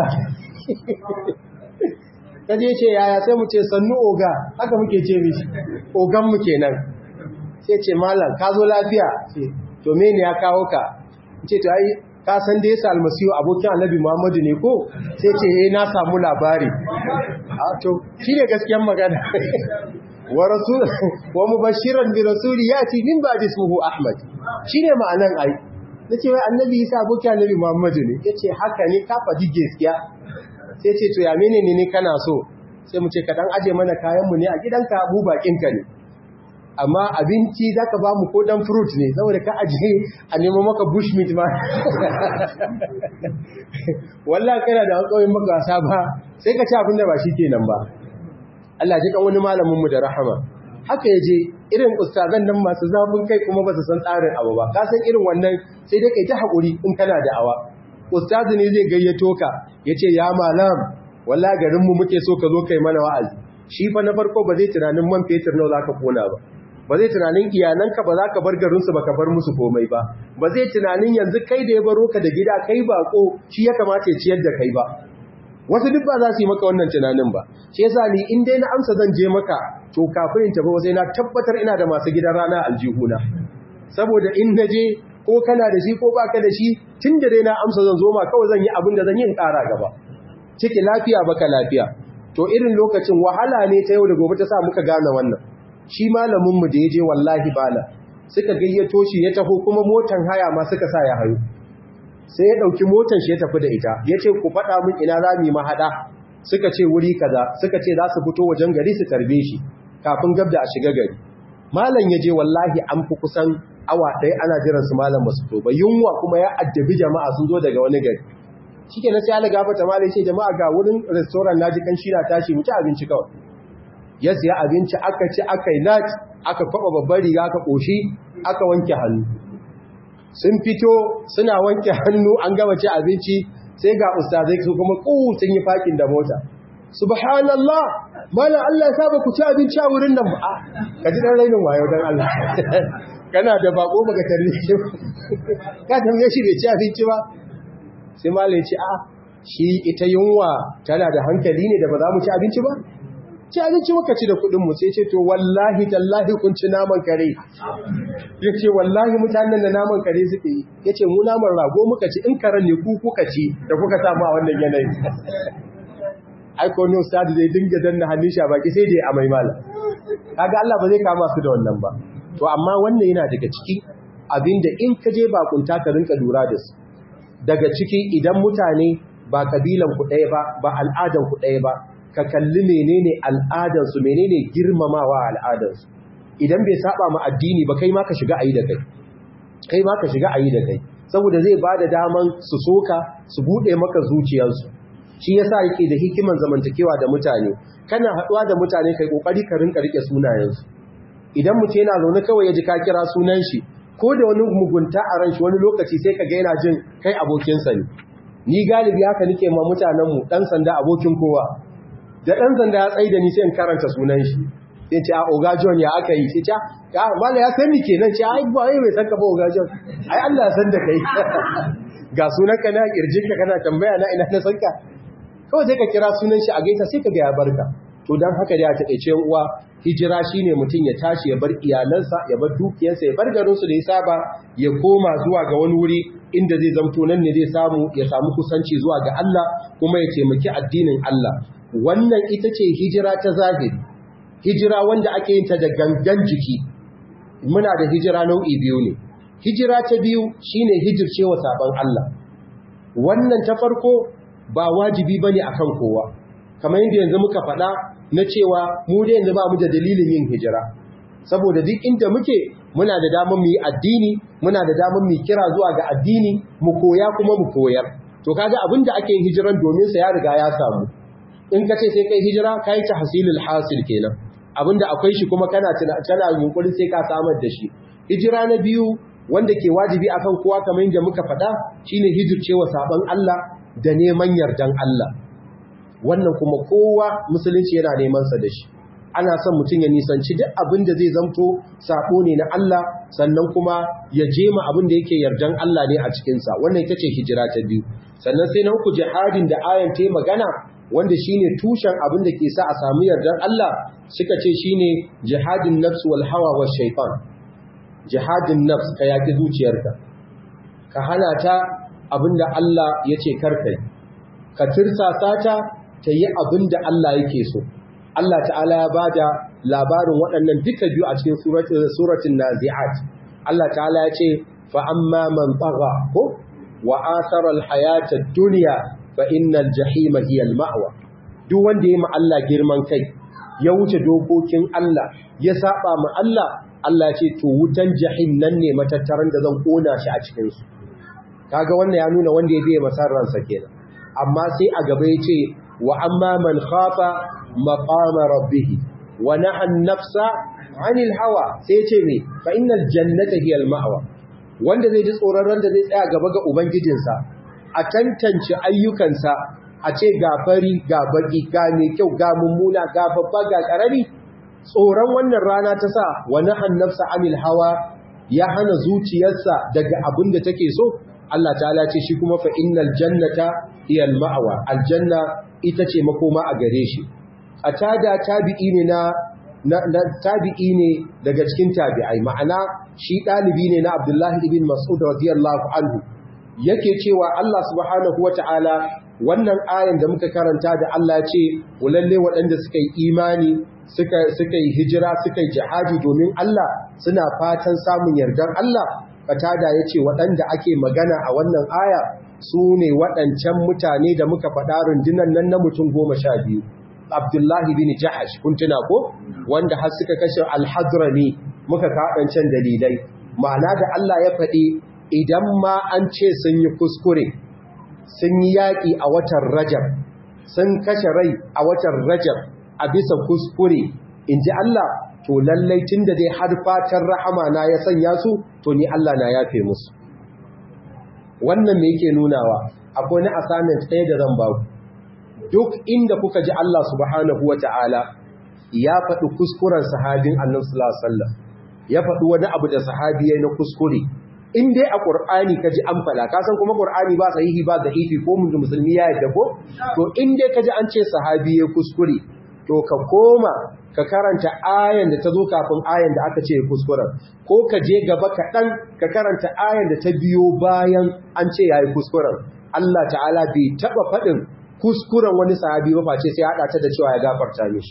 ka je ce yaya sai mu ce sannu oga haka muke ce mishi ogan mu kenan sai ce malam ka zo lafiya to me ne ya kawo ka ce to ai ka san da yasa almasihu abokin annabi muhammadu ne ko sai ce eh na samu labari a to shine gaskiyar magana wa rasul wa mubashiran bi rasuli yati min ba'di ismuhu ahmad shine ma'anan ai nace wai annabi isa abokin annabi muhammadu ne yace haka ne ka faɗi gaskiya sai ce to ya menene ne kana so sai mu ce ka dan aje mana kayan mu ne a gidanka mu bakin ka ne amma abinci za ka ba mu ko ɗan fruit ne saboda ka ajiye a nemo maka bushmeat ma wallah kana da hankawin maka wasa ba sai ka ci abinda ba shi kenan ba Allah ji kan wani malaminmu da rahama haka ya je irin ustazan nan masu zafin kai kuma ba su san tsarin abu ba ka san irin wannan sai dai kai ta haƙuri in kana da awa ustazi ne zai gayyato ka ya ce ya malam wallah garinmu muke so ka zo kai mana wa'azi shi fa na farko ba zai tunanin man fetur nawa za ka kona ba ba zai tunanin iyalanka ba za ka bar garinsu ba ka bar musu komai ba ba zai tunanin yanzu kai da ya baro ka da gida kai bako shi ya kamata ya ciyar da kai ba wasu duk ba za su yi maka wannan tunanin ba shi yasa ni in dai na amsa zan je maka to kafin in tafi sai na tabbatar ina da masu gidan rana aljihuna saboda in na je ko kana da shi ko baka da shi tun da dai na amsa zan zo ma kawai zan yi abin da zan yi in ƙara gaba ciki lafiya baka lafiya to irin lokacin wahala ne ta yau da gobe ta sa muka gane wannan shi malaminmu da ya je wallahi bala suka gayyato shi ya taho kuma motan haya ma suka sa ya hayo sai ya ɗauki motan shi ya tafi da ita ya ce ku faɗa min ina za mu mahaɗa suka ce wuri kaza suka ce za su fito wajen gari su tarbe shi kafin gab da a shiga gari malam ya je wallahi an fi kusan awa ɗaya ana jiran su malam ba su to ba yunwa kuma ya addabi jama'a sun zo daga wani gari shi ke na sai ala gafata malam ce jama'a ga wurin restoran na ji kan shi na tashi mu ci abinci kawai ya siya abinci aka ci aka yi nat aka kwaba babbar riga aka ƙoshi aka wanke hannu sun fito suna wanke hannu an gama ci abinci sai ga ustazai su kuma ku sun yi fakin da mota subhanallah malam Allah ya saba ku ci abinci a wurin nan ba ka ji dan rainin wayo dan Allah kana da bako baka tarne shi ka tambaye shi bai ci abinci ba sai malam ya ce a shi ita yunwa tana da hankali ne da ba za mu ci abinci ba ci abinci muka ci da kuɗin mu sai ce to wallahi tallahi kun ci naman kare ya ce wallahi mutanen da naman kare suke yi ya ce mu naman rago muka ci in karen ne ku kuka ci da kuka samu a wannan yanayi aiko ne ustadi zai dinga danna hannun shi a baki sai dai amai mala kaga Allah ba zai kama su da wannan ba to amma wannan yana daga ciki abinda in ka je bakunta ka rinka lura da su daga ciki idan mutane ba kabilan ku ɗaya ba ba al'adan ku ɗaya ba ka kalli menene al'adan su menene girmamawa al'adan su idan bai saba ma addini ba kai ma ka shiga ayi da kai kai ma ka shiga ayi da kai saboda zai bada daman su soka su bude maka zuciyarsu shi yasa yake da hikiman zamantakewa da mutane kana haduwa da mutane kai kokari ka rinka rike sunayensu idan mutum yana zaune kawai ya ji ka kira sunan shi ko da wani mugunta a ran shi wani lokaci sai ka ga yana jin kai abokinsa ne ni galibi haka nake ma mutanen mu dan sanda abokin kowa da dan sanda ya tsaida ni sai in karanta sunan shi sai ce a oga john ya aka yi sai ce ya mala ya san ni kenan ce ai ba ai bai san ka ba oga john ai Allah ya san da kai ga sunan ka na kirjin ka kana tambaya na ina na san ka kawai sai ka kira sunan shi a gaita sai ka ga ya barka to dan haka da ya taƙaice uwa hijira shine mutum ya tashi ya bar iyalansa ya bar dukiyarsa ya bar garinsu da ya saba ya koma zuwa ga wani wuri inda zai zamto nan ne zai samu ya samu kusanci zuwa ga Allah kuma ya taimaki addinin Allah wannan ita ce hijira ta zahiri hijira wanda ake yin ta da gangan jiki muna da hijira nau'i biyu ne hijira ta biyu shine hijircewa saban Allah wannan ta farko ba wajibi bane akan kowa kamar yadda yanzu muka faɗa na cewa mu da yanzu ba mu da dalilin yin hijira saboda duk inda muke muna da damar mu yi addini muna da damar mu kira zuwa ga addini mu koya kuma mu koyar to kaga abin da ake yin hijiran domin sa ya riga ya samu in ka ce sai kai hijira kai ta hasilul hasil kenan abinda akwai shi kuma kana tana yunkurin sai ka samar da shi hijira na biyu wanda ke wajibi akan kowa kamar yadda muka faɗa shine hijircewa saban Allah da neman yardan Allah wannan kuma kowa musulunci yana neman sa da shi ana son mutum ya nisanci duk abin da zai zamto sabo ne na Allah sannan kuma ya jema abin da yake yardan Allah ne a cikin sa wannan ita ce hijira ta biyu sannan sai na uku jihadin da ayan ta magana wanda shine tushen abin da ke sa a samu yardan Allah suka ce shine jihadin nafs wal hawa wash shaytan jihadin nafs ka yaki zuciyarka ka hana ta abinda Allah yace karkai ka tirsasa ta ta yi abin da Allah yake so. Allah ta'ala ya ba da labarin waɗannan duka biyu a cikin suratun nazi'at. Allah ta'ala ya ce, fa'amma man ɓaga ko, wa asarar hayatar duniya fa innal jahima hiyal ma'awa. Duk wanda ya Allah girman kai, ya wuce dokokin Allah, ya saba ma Allah, Allah ce, to wutan jahim nan ne matattaran da zan ƙona shi a cikinsu. Kaga wannan ya nuna wanda ya biya masarransa kenan. Amma sai a gaba ya ce, وأما من خاف مقام ربه ونهى النفس عن الهوى سيتمي فإن الجنة هي المأوى wanda zai ji tsoron randa zai tsaya gaba ga ubangijinsa a tantance ayyukansa a ce ga fari ga baki ga mai kyau ga mummuna ga babba ga karami tsoron wannan rana ta sa wani hannafsa anil hawa ya hana zuciyarsa daga abin da take so Allah ta'ala ce shi kuma fa innal jannata hiya al-ma'wa aljanna ita ce makoma a gare shi a tada tabi'i ne na, na, tabi'i ne daga cikin tabi'ai ma'ana shi ɗalibi ne na abdullahi ibn mas'ud radiyallahu anhu yake cewa Allah subhanahu wata'ala wannan ayan da muka karanta da Allah ce walalle waɗanda suka yi imani suka suka yi hijira suka yi jihadi domin Allah suna fatan samun yardan Allah fatada yace waɗanda ake magana a wannan aya su ne waɗancan mutane da muka faɗa rundunan nan na mutum goma sha biyu abdullahi bin jahash kun tuna ko wanda har suka kashe alhadrami muka kaɗancan dalilai ma'ana da Allah ya faɗi idan ma an ce sun yi kuskure sun yi yaƙi a watan rajab sun kashe rai a watan rajab a bisa kuskure in ji Allah to lallai tun da dai har fatan rahama na ya sanya su to ni Allah na yafe musu wannan me yake nunawa akwai na assignment ɗaya da zan baku duk inda kuka ji Allah subhanahu wata'ala ya faɗi kuskuren sahabin annabi sallallahu alaihi wasallam ya faɗi wani abu da sahabi yayin na kuskure in dai a Qur'ani ka ji an faɗa ka san kuma Qur'ani ba sahihi ba da ifi ko mun musulmi ya yadda ko to in dai ka ji an ce sahabi ya kuskure to ka koma ka karanta ayan da ta zo kafin ayan da aka ce kuskuren ko ka je gaba kaɗan ka karanta ayan da ta biyo bayan an ce ya yi kuskuren Allah ta'ala bai taɓa faɗin kuskuren wani sahabi ba face sai haɗa ta da cewa ya gafarta mishi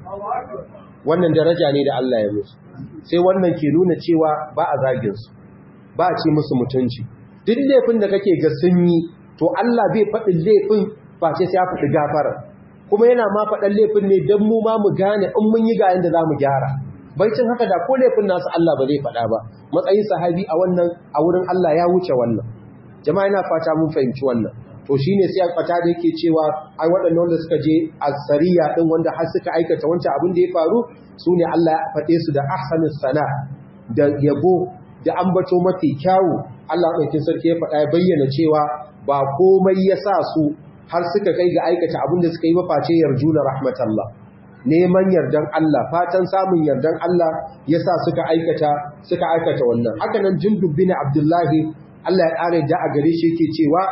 wannan daraja ne da Allah ya musu sai wannan ke nuna cewa ba a zagin su ba a ce musu mutunci duk laifin da kake ga sun yi to Allah bai faɗin laifin face sai ya faɗi gafara kuma yana ma faɗan laifin ne don mu ma mu gane in mun yi ga yanda za mu gyara baicin haka da ko laifin nasu Allah ba zai faɗa ba matsayin sahabi a wannan a wurin Allah ya wuce wannan jama'a ina fata mun fahimci wannan to shine sai fata da yake cewa ai waɗannan wanda suka je asariya din wanda har suka aikata wancan abin da ya faru sune Allah ya faɗe su da ahsanus sana da yabo da ambato mafi kyawu Allah ɗaukin sarki ya faɗa ya bayyana cewa ba komai ya sa su har suka kai ga aikata abin da suka yi maface yarjuna rahmatallah neman yardan Allah fatan samun yardan Allah yasa suka aikata suka aikata wannan haka nan Jundub bin Abdullahi Allah ya kare da a gare shi yake cewa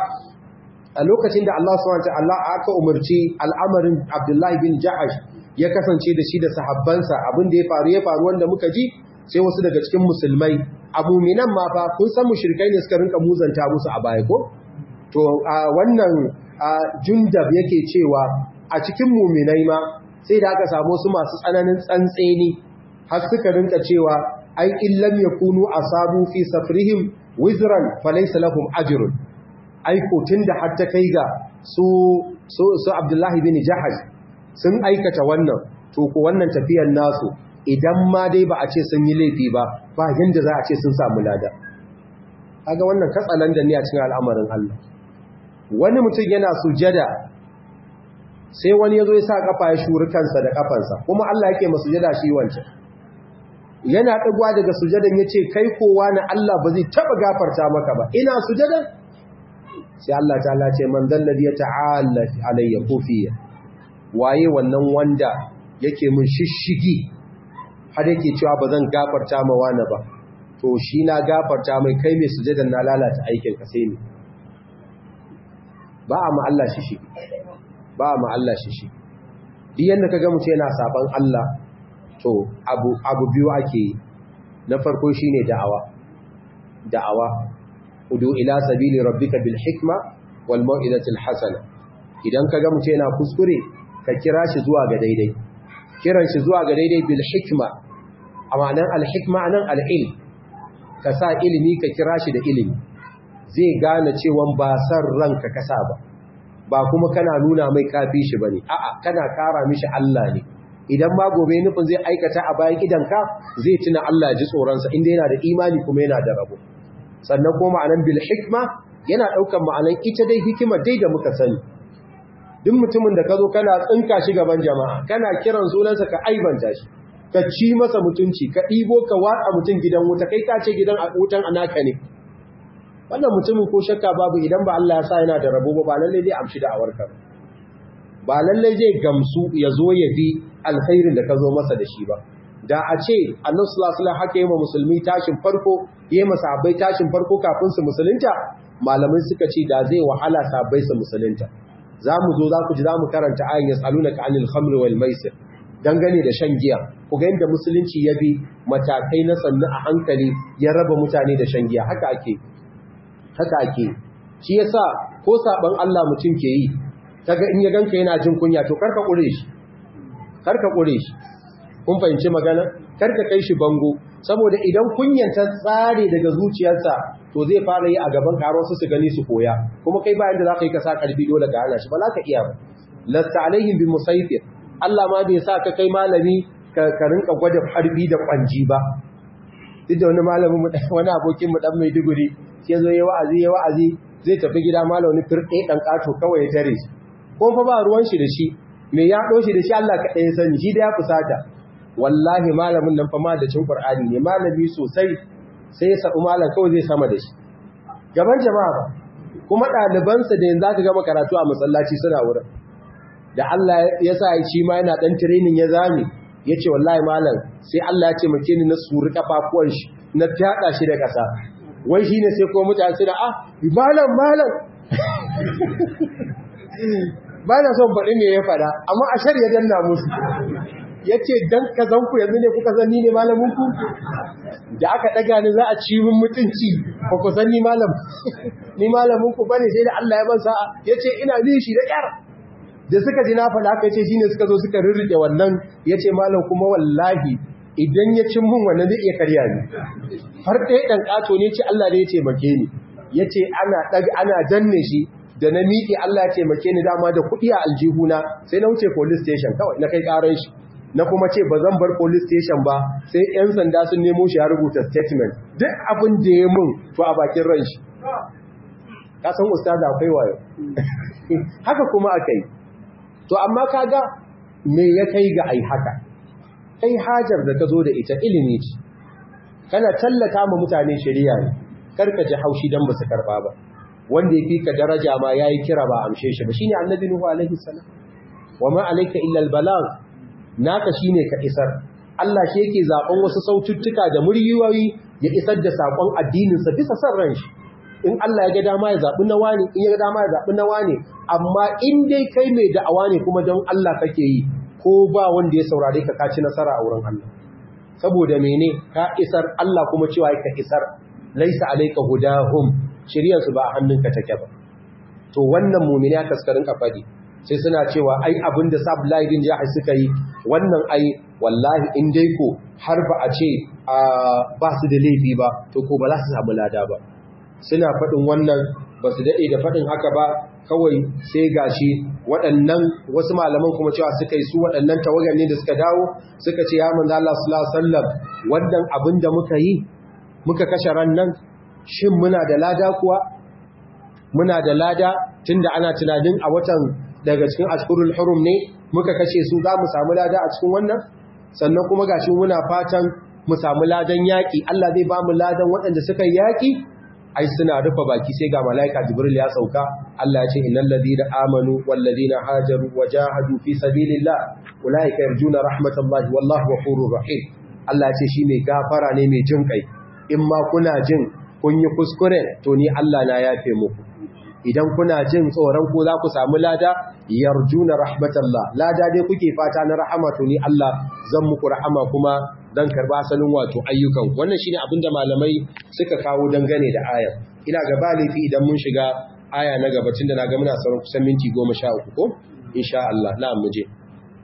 a lokacin da Allah subhanahu wataala aka umarci al'amarin Abdullahi bin Jahash ya kasance da shi da sahabbansa abin da ya faru ya faru wanda muka ji sai wasu daga cikin musulmai abu minan ma fa kun san mushrikai ne suka rinka muzanta musu a baya ko to a wannan jundab yake cewa a cikin muminai ma sai da aka samu su masu tsananin tsantseni har suka rinka cewa ai illam yakunu asabu fi safrihim wizran falaysa lahum ajrun ai ko tunda har ta kai ga su su, su Abdullahi bin Jahash sun aikata wannan to ko wannan tafiyar nasu idan ma dai ba a ce sun yi laifi ba ba yanda za a ce sun samu lada kaga wannan katsalandan ne a cikin al'amarin Allah wani mutum yana sujada sai wani ya zo ya sa kafa ya shuri kansa da kafansa kuma Allah yake masu sujada shi wancan yana ɗagwa daga sujadan ya ce kai kowa na Allah ba zai taɓa gafarta maka ba ina sujadan sai Allah ta ce man zalladi ya ta'ala alayya kofiya waye wannan wanda yake mun shishigi har yake cewa ba zan gafarta ma wani ba to shi na gafarta mai kai mai sujadan na lalata aikin ka sai ne ba a ma Allah shi shi ba a ma Allah shi shi duk yanda kaga mutum yana saban Allah to abu abu biyu ake yi na farko shine da'awa da'awa udu ila sabili rabbika bil hikma wal mau'izatil hasana idan kaga mutum yana kuskure ka kira shi zuwa ga daidai kiran shi zuwa ga daidai bil hikma amanan al hikma anan al ilm ka sa ilimi ka kira shi da ilimi zai gane cewa ba san ranka kasa ba ba kuma kana nuna mai kafi shi bane a'a kana kara mishi Allah ne idan ma gobe nufin zai aikata a bayan idanka zai tuna Allah ji tsoronsa inda yana da imani kuma yana da rabo sannan kuma ma'anan bil hikma yana ɗaukar ma'anan ita dai hikima dai da muka sani duk mutumin da ka zo kana tsinka shi gaban jama'a kana kiran sunansa ka aibanta shi ka ci masa mutunci ka ɗibo ka watsa mutum gidan wuta kai ka ce gidan wutan anaka ne wannan mutumin ko shakka babu idan ba Allah ya sa yana da rabo ba ba lallai zai amshi da awarka ba ba lallai zai gamsu ya zo ya bi alkhairin da ka zo masa da shi ba da a ce annabi sallallahu alaihi haka yi wa musulmi tashin farko yi masa sahabbai tashin farko kafin su musulunta malamai suka ce da zai wahala sahabbai su musulunta za mu zo za ku ji za mu karanta ayin yas'alunaka anil khamri wal maisir dangane da shan giya ku ga yadda musulunci ya bi matakai na sannu a hankali ya raba mutane da shan giya haka ake haka ake shi yasa ko saban Allah mutum ke yi kaga in ya ganka yana jin kunya to karka kure shi karka kure shi kun fahimci magana karka kai shi bango saboda idan kunyan ta tsare daga zuciyarsa to zai fara yi a gaban karo su su gani su koya kuma kai bayan da zaka yi ka sa karfi dole ga hana shi ba za ka iya ba lasta alaihim bi musayfir Allah ma bai sa ka kai malami ka rinka gwada harbi da kwanji ba duk da wani malamin mu wani abokin mu dan Maiduguri sai zo yayi wa'azi yayi wa'azi zai tafi gida malami firɗe dan kato kawai ya tare shi ko fa ba ruwan shi da shi me ya ɗo shi da shi Allah kaɗai ya sani shi da ya fusata wallahi malamin nan fa ma da cin Qur'ani ne malami sosai sai ya sabu malam kawai zai sama da shi gaban jama'a ba kuma ɗalibansa da yanzu aka gama karatu a masallaci suna wurin da Allah ya sa shi ma yana ɗan training ya zame ya ce wallahi malam sai Allah ya ce make ni na suri kafafuwan shi na fyaɗa shi da ƙasa wai shi ne sai ko mutane suna ah malam malam ba na son faɗi me ya faɗa amma a shar ya danna musu ya ce don ka zan ku yanzu ne kuka zan ni ne malaminku da aka ɗaga ni za a ci min mutunci ba ku san ni malam ni malaminku ba ne sai da Allah ya ban sa'a ya ce ina bin shi da ƙyar da suka ji na faɗa aka ce shi ne suka zo suka rirriƙe wannan ya ce malam kuma wallahi idan ya cin mun wannan zai iya karya ni har ɗaya ɗan ƙato ne ce Allah ne ya taimake ni ya ce ana danne shi da na miƙe Allah ya taimake ni dama da kuɗi a aljihuna sai na wuce police station kawai na kai ƙaran shi na kuma ce ba zan bar police station ba sai 'yan sanda sun nemo shi ya rubuta statement duk abin da ya mun to a bakin ran shi ka san ustaza akwai wayo haka kuma aka yi to amma kaga me ya kai ga ai haka kai hajar da ka zo da ita ilimi ce kana tallata ma mutane shari'a ne karka ji haushi dan ba su karba ba wanda ya fi ka daraja ma yayi kira ba amshe shi ba shine annabi nuhu alaihi salam wa ma alayka illa albalagh naka shine ka isar Allah shi yake zaben wasu saututtuka da muryoyi ya isar da sakon addinin sa bisa san ran shi in Allah ya ga dama ya zabi na wani in ya ga dama ya zabi na wani amma in dai kai mai da'awa ne kuma don Allah kake yi ko ba wanda ya saurare ka ka ci nasara a wurin Allah saboda mene ka isar Allah kuma cewa ka isar laisa alayka hudahum shiryansu ba a hannunka take ba to wannan mumini aka kaskarin kafadi sai suna cewa ai abinda sabulai din jahil suka yi wannan ai wallahi in dai ko har ba a ce ba su da laifi ba to ko ba za su samu lada ba suna faɗin wannan ba su daɗe da faɗin haka ba kawai sai gashi waɗannan wasu malaman kuma cewa suka yi su waɗannan tawagar ne da suka dawo suka ce ya manzo Allah sallallahu alaihi wasallam wannan abin da muka yi muka kashe ran nan shin muna da lada kuwa muna da lada tunda ana tunanin a watan daga cikin ashkurul hurum ne muka kashe su za mu samu lada a cikin wannan sannan kuma gashi muna fatan mu samu ladan yaƙi Allah zai ba mu ladan waɗanda suka yaƙi ai suna rufe baki sai ga malaika jibril ya sauka Allah ya ce innal ladina amanu wal ladina hajaru wajahadu fi sabilillah ulaika yarjuna rahmatallahi wallahu ghafurur rahim Allah ya ce shi mai gafara ne mai jin kai in ma kuna jin kun yi kuskure to ni Allah na yafe muku idan kuna jin tsoron ku za ku samu lada yarjuna rahmatallah lada dai kuke fata na rahama to ni Allah zan muku rahama kuma dan karba asalin wato ayyukan wannan shine abinda malamai suka kawo dangane da ayar ina ga balifi idan mun shiga aya na gaba tunda na ga muna sauran kusan minti 13 ko insha Allah na'am mu je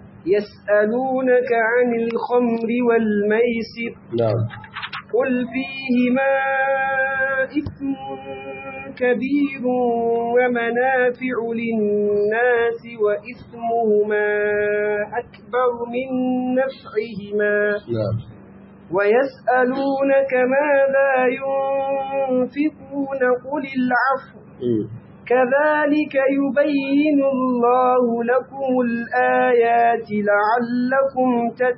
يسألونك عن الخمر والميسر na'am قل فيهما إثم كبير ومنافع للناس وإثمهما أكبر من نفعهما na'am ويسألونك ماذا ينفقون قل العفو mm. كذلك يبين الله لكم الآيات لعلكم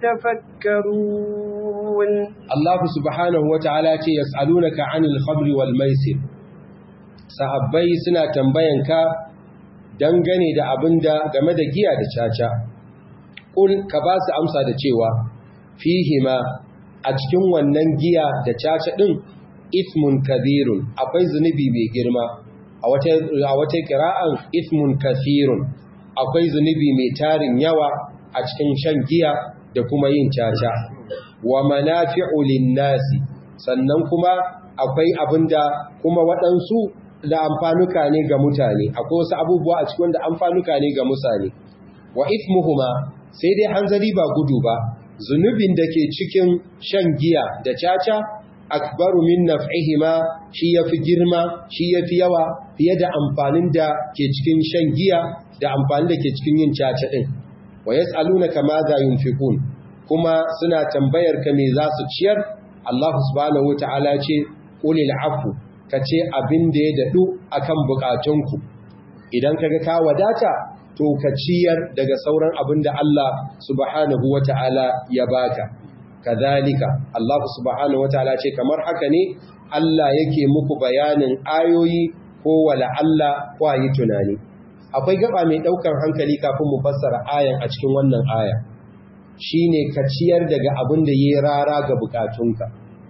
تتفكرون Allah subhanahu wa ta'ala ce yas'alunaka 'anil khamri wal maisir sahabbai suna tambayanka dangane da abinda game da giya da caca kul ka ba su amsa da cewa fihima a cikin wannan giya da caca din ismun kabirun akwai zunubi mai girma a wata a wata qira'an ismun kathirun akwai zunubi mai tarin yawa a cikin shan giya da kuma yin caca wa manafi'u lin-nasi sannan kuma akwai abinda kuma waɗansu da amfanuka ne ga mutane akwai wasu abubuwa a cikin wanda amfanuka ne ga mutane wa ithmuhuma sai dai hanzari ba gudu ba zunubin da ke cikin shan giya da caca akbaru min naf'ihima shi yafi girma shi yafi yawa fiye da amfanin da ke cikin shan giya da amfanin da ke cikin yin caca din wa yas'alunaka ma za yunfiqun kuma suna tambayar ka me za su ciyar Allah subhanahu wataala ce qulil afu kace abin da ya dadu akan bukatunku idan kaga ka wadata to ka ciyar daga sauran abin da Allah subhanahu wataala ya baka kadhalika Allah subhanahu wataala ce kamar haka ne Allah yake muku bayanin ayoyi ko wala Allah ko yi tunani akwai gaba mai daukan hankali kafin mu fassara ayan a cikin wannan aya shine ka ciyar daga abin da yayi rara ga bukatunka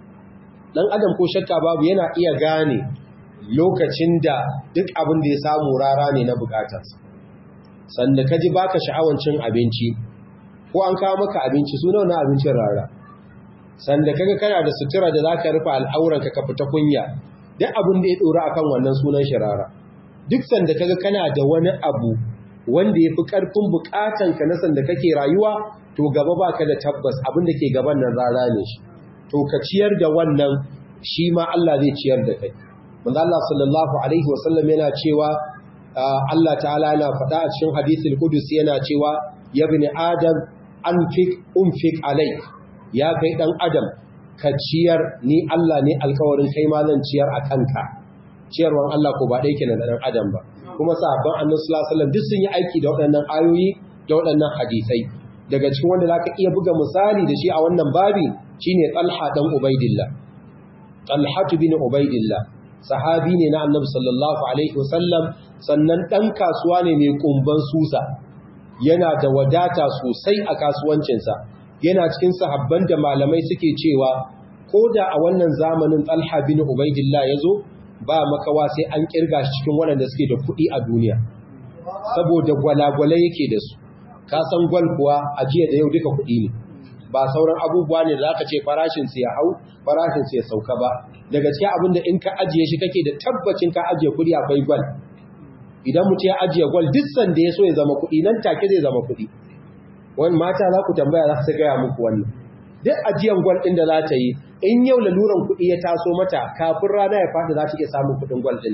dan adam ko shakka babu yana iya gane lokacin da duk abin da ya samu rara ne na bukatarsa sanda kaji baka sha'awan cin abinci ko an kawo maka abinci su nawa na abincin rara sanda kaga kana da sutura da zaka rufe al'auranka ka fita kunya duk abin da ya dora akan wannan sunan shi rara duk sanda kaga kana da wani abu wanda yafi karfin bukatan ka na sanda kake rayuwa to gaba baka da tabbas abin da ke gaban nan rara ne shi to ka ciyar da wannan shi ma Allah zai ciyar da kai manzo Allah sallallahu alaihi wasallam yana cewa Allah ta'ala yana faɗa a cikin hadisul qudusi yana cewa ya bani adam anfik unfik alai ya kai dan adam ka ciyar ni Allah ne alkawarin kai ma zan ciyar a kanka ciyarwan Allah ko ba dai kenan da dan adam ba kuma sahabban annabi sallallahu alaihi wasallam duk sun yi aiki da waɗannan ayoyi da waɗannan hadisai daga cikin wanda zaka iya buga misali da shi a wannan babi shine Talha dan Ubaidillah Talha bin Ubaidillah sahabi ne na annabi sallallahu alaihi wasallam sannan dan kasuwa ne mai kumban susa yana da wadata sosai a kasuwancinsa yana cikin sahabban da malamai suke cewa ko da a wannan zamanin Talha bin Ubaidillah yazo ba makawa sai an kirga shi cikin waɗanda suke da kuɗi a duniya saboda gwalagwale yake da su ka san gwal kuwa a jiya da yau duka kuɗi ne ba sauran abubuwa ne da zaka ce farashin su ya hau farashin su ya sauka ba daga cikin abin da in ka ajiye shi kake da tabbacin ka ajiye kuɗi akwai gwal idan mutum ya ajiye gwal duk sanda ya so ya zama kuɗi nan take zai zama kuɗi wani mata za ku tambaya za su gaya muku wannan duk ajiyan gwal ɗin da za ta yi in yau laluran kuɗi ya taso mata kafin rana ya faɗi za ta iya samun kuɗin gwal ɗin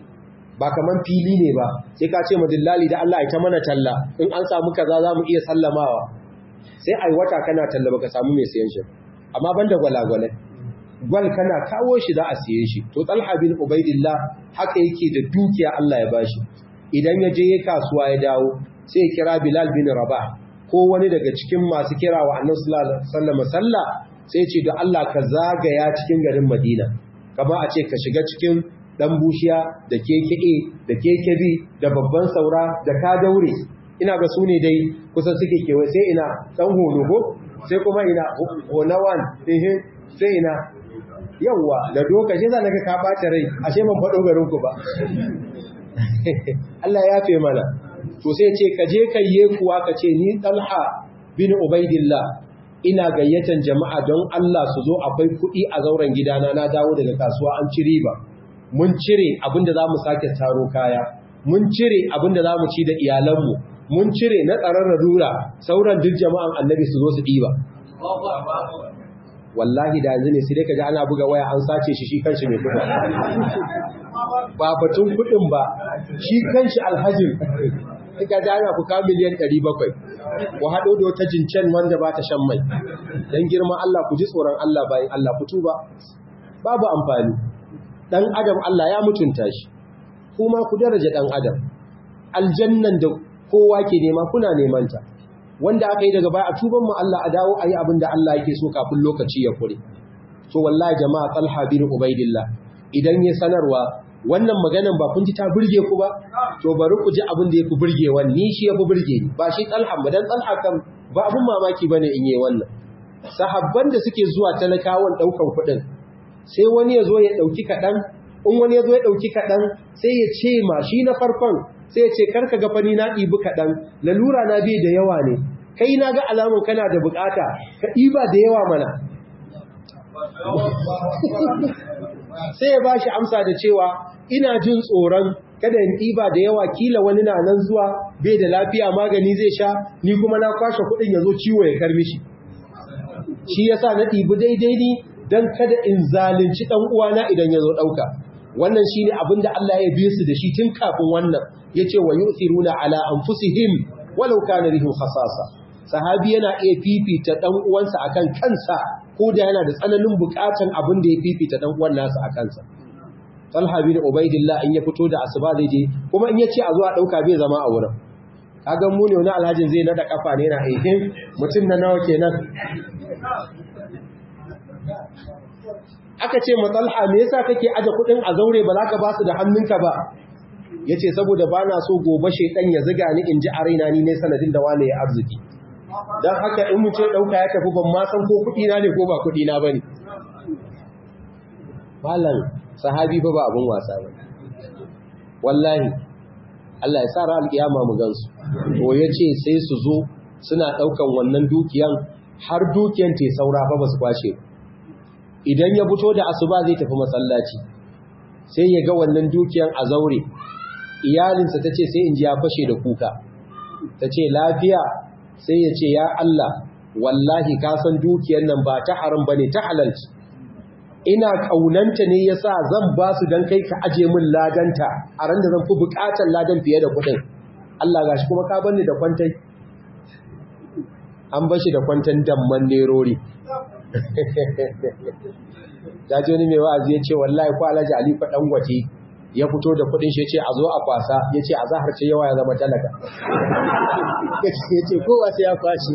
ba kaman fili ne ba sai ka ce ma dillali da Allah ya ta mana talla in an samu kaza za mu iya sallamawa sai ai wata kana talla baka samu mai sayan shi amma banda gwalagwalai gwal kana kawo shi za a siye shi to Talha bin Ubaidillah haka yake da dukiya Allah ya bashi idan ya je ya kasuwa ya dawo sai ya kira Bilal bin Rabah ko wani daga cikin masu kira wa Annabi sallallahu alaihi wasallam sallah sai ce da Allah ka zagaya cikin garin Madina kama a ce ka shiga cikin dan bushiya da keke da kekebi da babban saura da ka daure ina ga su ne dai kusan suke kewa sai ina dan hologo sai kuma ina honawan ehe sai ina yawwa da doka shi za ka ka bata rai ashe man faɗo garin ku ba Allah ya fe mana to sai ce ka je kai ye kuwa ka ce ni Talha bin Ubaidillah ina gayyatan jama'a don Allah su zo akwai kuɗi a zauren gidana na dawo daga kasuwa an ci riba mun cire abinda za mu sake taro kaya mun cire abinda za mu ci da iyalanmu mun cire na tsaron rura sauran duk jama'an annabi su zo su ɗiba wallahi da yanzu ne sai dai ka ji ana buga waya an sace shi shi kanshi mai kuɗi ba batun kuɗin ba shi kanshi alhajin ka ji ana kuka miliyan 700 ku haɗo da wata jincen wanda ba ta shan mai don girma Allah ku ji tsoron Allah bayan Allah fito ba babu amfani dan adam Allah ya mutunta shi kuma ku daraja dan adam aljannan da kowa ke nema kuna neman ta wanda aka yi daga baya a tuban mu Allah a dawo ayi abin da Allah yake so kafin lokaci ya kure to wallahi jama'a Talha bin Ubaidillah idan ya sanarwa wannan maganan ba kun ji ta burge ku ba to bari ku ji abin da yafi burgewa ni shi yafi burge ni ba shi Talha ba dan Talha kan ba abun mamaki bane in yi wannan sahabban da suke zuwa talakawan daukan kuɗin sai wani ya zo ya ɗauki kaɗan in wani ya zo ya ɗauki kaɗan sai ya ce ma shi na farkon sai ya ce karka ga fani na ɗibi kaɗan lalura na bai da yawa ne kai na ga alamun kana da bukata ka ɗiba da yawa mana sai ya ba shi amsa da cewa ina jin tsoron kada in ɗiba da yawa kila wani na nan zuwa bai da lafiya magani zai sha ni kuma na kwashe kuɗin ya zo ciwo ya karmi shi shi yasa na ɗibi daidai ni don kada in zalunci ɗan uwana idan ya zo ɗauka wannan shi ne abin da Allah ya biye su da shi tun kafin wannan ya ce wa yu'thiruna ala anfusihim walau kana bihim khasasa sahabi yana iya fifita ɗan uwansa akan kansa ko da yana da tsananin buƙatan abin da ya fifita ɗan uwan nasa a kansa Talha bin Ubaidillah in ya fito da asuba zai je kuma in ya ce a zo a ɗauka bai zama a wurin kagan mu ne wani alhajin zai nada kafa ne na aikin mutum na nawa kenan aka ce matsalha me yasa kake aje kudin a zaure ba za ka ba su da hannunka ba ya ce saboda ba na so gobe shaidan ya ziga ni in ji a raina ni ne sanadin da wane ya arziki don haka in mu ce ɗauka ya tafi ban ma san ko kuɗina ne ko ba kuɗina ba ne malam sahabi ba ba abin wasa ba wallahi Allah ya sa ra alƙiyama mu gansu ko ya ce sai su zo suna ɗaukan wannan dukiyan har dukiyan te saura fa ba su kwashe idan ya fito da asuba zai tafi masallaci sai ya ga wannan dukiyan a zaure iyalinsa ta ce sai in ji ya fashe da kuka ta ce lafiya sai ya ce ya Allah wallahi ka san dukiyan nan ba ta haram ba ne ta halalci ina kaunanta ne ya sa zan ba su don kai ka aje min ladanta a ran da zan fi bukatar ladan fiye da kuɗin Allah gashi kuma ka banni da kwantai an bashi da kwantan damman nerori ya ji wani mai wa'azi ya ce wallahi ko alhaji ali fa dan gwate ya fito da kudin shi ya ce a zo a kwasa ya ce a zahar ce yawa ya zama talaka ya ce kowa sai ya kwashi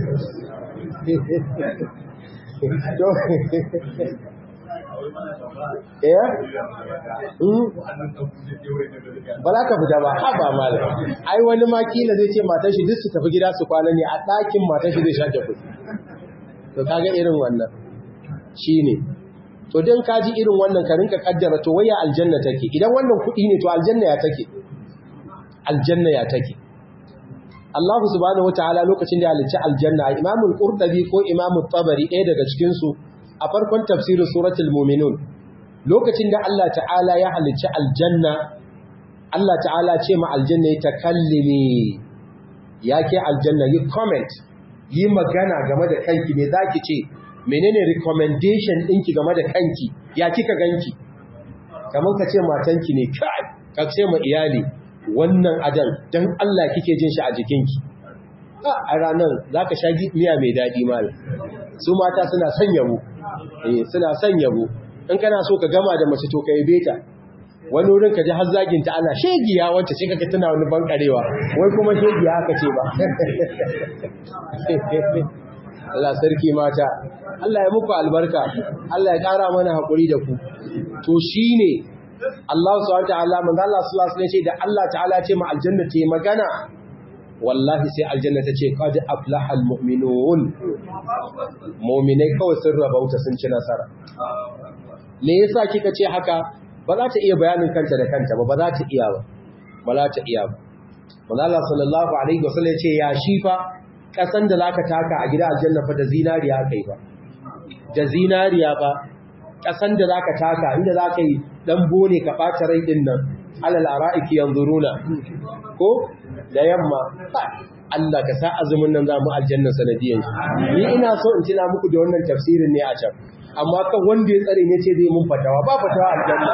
ba za ka fita ba ha ba mala ai wani makila zai ce matan shi duk su tafi gida su kwana ne a ɗakin matan shi zai shake kuɗi to kaga irin wannan shine to dan kaji irin wannan ka rinka kaddara to waya aljanna take idan wannan kuɗi ne to aljanna ya take aljanna ya take Allah subhanahu wataala lokacin da ya halicci aljanna Imam al-Qurtubi ko Imam tabari ɗaya daga cikin su a farkon tafsirin suratul mu'minun lokacin da Allah ta'ala ya halicci aljanna Allah ta'ala ce ma aljanna ya takallimi ya ke aljanna yi comment yi magana game da kanki me zaki ce menene recommendation ɗinki game da kanki ya kika ganki kamar ka ce matanki ne kai ka ce ma iyali wannan adan dan Allah kike jin shi a jikinki a ranar zaka sha miya mai daɗi mal su mata suna son yabo eh suna son yabo in kana so ka gama da mace to ka yabe ta wani wurin ka ji har zagin ta ana shegiya wacce sai kaga tana wani bankarewa wai kuma shegiya haka ce ba Allah sarki mata Allah ya muku albarka Allah ya ƙara mana haƙuri da ku to shine Allah subhanahu wataala manzo Allah sallallahu alaihi wasallam ce da Allah ta'ala ce ma aljanna ce magana wallahi sai aljanna ta ce qad aflaha almu'minun mu'minai kawai sun rabauta sun ci nasara me yasa kika ce haka ba za ta iya bayanin kanta da kanta ba ba za ta iya ba ba za ta iya ba manzo Allah sallallahu alaihi wasallam ya ce ya shifa kasan da zaka taka a gida aljanna fa da zinariya kai ba da zinariya ba kasan da zaka taka inda zaka yi dan bone ka bata rai din nan alal ara'iki yanzuruna ko da yamma Allah ka sa azumin nan zamu aljanna sanadiyan ni ina so in tuna muku da wannan tafsirin ne a can amma kan wanda ya tsare ne ce zai mun fatawa ba fatawa aljanna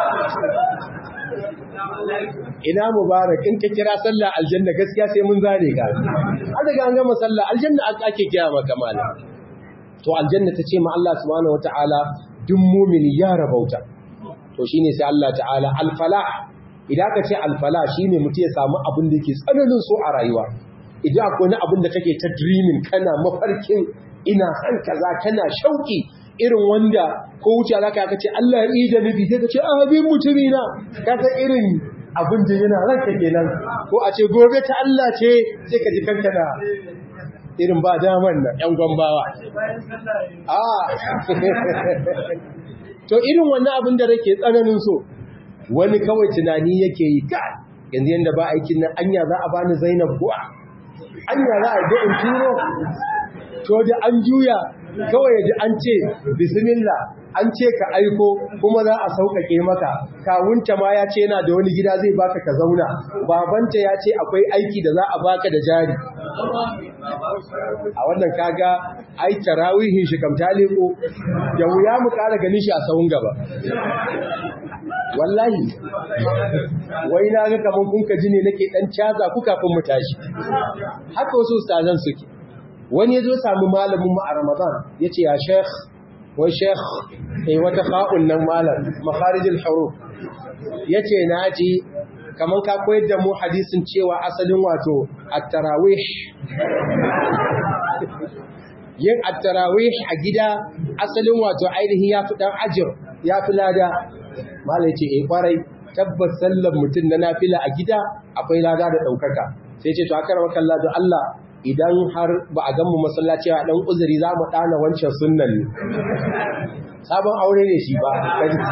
ina mubarak in ka kira sallah aljanna gaskiya sai mun zare ka an daga an gama sallah aljanna ake kira maka malam to aljanna ta ce ma Allah subhanahu wataala duk mumini ya rabauta to shine sai Allah ta'ala al-falah idan ka ce al-falah shine mutum ya samu abin da yake tsananin so a rayuwa idan akwai wani abin da kake ta dreaming kana mafarkin ina san kaza kana shauki irin wanda ko wuce zaka ka ce Allah ya yi da nabi sai ka ce a habin mutumina ka san irin abin da yana ranka kenan ko a ce gobe ta Allah ce sai ka ji kanka da irin ba daman nan ‘yan gwambawa. A, to irin wannan abin da rake tsananin so, wani kawai tunani yake yi ka yanzu yadda ba aikin nan anya za a bani zainab kuwa, anya za a yi in turo, to da an juya kawai yaji an ce bismillah an ce ka aiko kuma za a sauƙaƙe maka kawunta ma ya ce yana da wani gida zai baka ka zauna babanta ya ce akwai aiki da za a baka da jari a wannan kaga ai tarawihin shi kam taliko da wuya mu ƙara ganin shi a sahun gaba wallahi wai na ga kaman kun ka ji ne nake dan caza ku kafin mu tashi haka wasu ustazan suke wani ya zo samu malamin mu a Ramadan ya ce ya sheikh wai sheikh eh wata fa'un nan malam makharijul huruf ya ce na ji kamar ka koyar da mu hadisin cewa asalin wato at-tarawih yin at-tarawih a gida asalin wato ainihin ya fi dan ajir ya fi lada mala ya ce eh kwarai tabbas sallar mutum na nafila a gida akwai lada da ɗaukaka sai ce to aka rawa kalla da Allah idan har ba a ganmu masallaci a ɗan uzuri za mu ɗana wancan sunnan ne sabon aure ne shi ba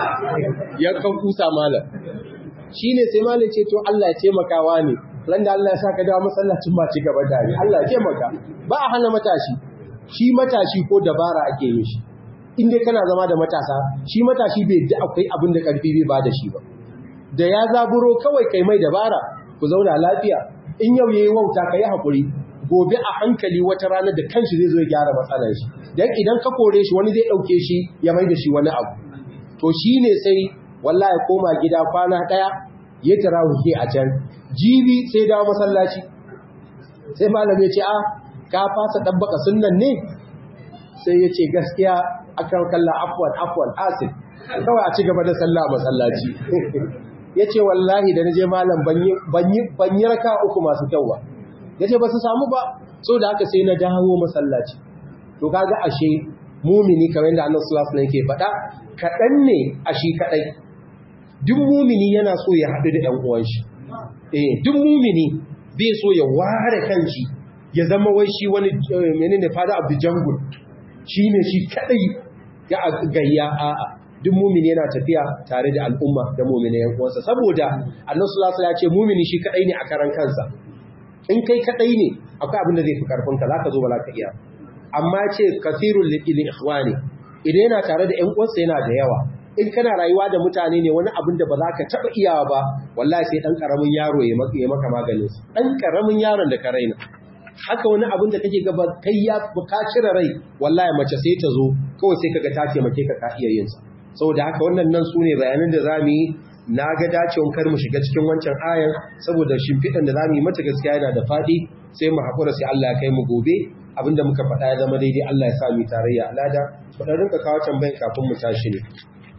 yankan kusa malam shi ne sai malam ce to Allah ya taimakawa ne ran da Allah ya sa ka dawo masallacin ba ci gaba da ni Allah ya taimaka ba a hana matashi shi matashi ko dabara ake yi shi in dai kana zama da matasa shi matashi bai da akwai abin da karfi bai ba da shi ba da ya zaburo kawai kai mai dabara ku zauna lafiya in yau yayi wauta kai hakuri gobe a hankali wata rana da kanshi zai zo ya gyara matsalar shi dan idan ka kore shi wani zai dauke shi ya mai da shi wani abu to shine sai wallahi koma gida kwana daya ya tarawihi a can jibi sai dawo masallaci sai malami ya ce a ka fasa dabbaka sunnan ne sai ya ce gaskiya akan kalla afwan afwan asif kawai a ci gaba da sallah a masallaci ya ce wallahi da na je malam ban yi raka uku masu kyau ba ya ce ba su samu ba so da haka sai na dawo masallaci to kaga ashe mumini kamar yadda annabi sallallahu alaihi ke faɗa kaɗan ne a shi kaɗai duk mumini yana so ya haɗu da ɗan uwan shi eh duk mumini bai so ya ware kanshi ya zama wai shi wani menene fada of the jungle shine shi kaɗai ya gayya a'a duk mumini yana tafiya tare da al'umma da mumini yan uwansa saboda annabi sallallahu alaihi ya ce mumini shi kadai ne a karan kansa in kai kadai ne akwai abin da zai fi karfin ka zaka zo ba ka iya amma ce kathirul lil ikhwani idan yana tare da yan uwansa yana da yawa in kana rayuwa da mutane ne wani abin da ba za ka taba iyawa ba wallahi sai dan karamin yaro ya maka ya maka maganin sa dan karamin yaron da ka raina haka wani abin da kake gaba kai ya ka cire rai wallahi mace sai ta zo kawai sai kaga ta taimake ka ka iya yin sa saboda haka wannan nan su ne bayanan da za mu yi na ga dacewan kar mu shiga cikin wancan ayan saboda shimfiɗan da za mu yi mata gaskiya yana da faɗi sai mu haƙura sai Allah ya kai mu gobe abinda muka faɗa ya zama daidai Allah ya sa mu tarayya alada faɗa rinka kawo tambayin kafin mu tashi ne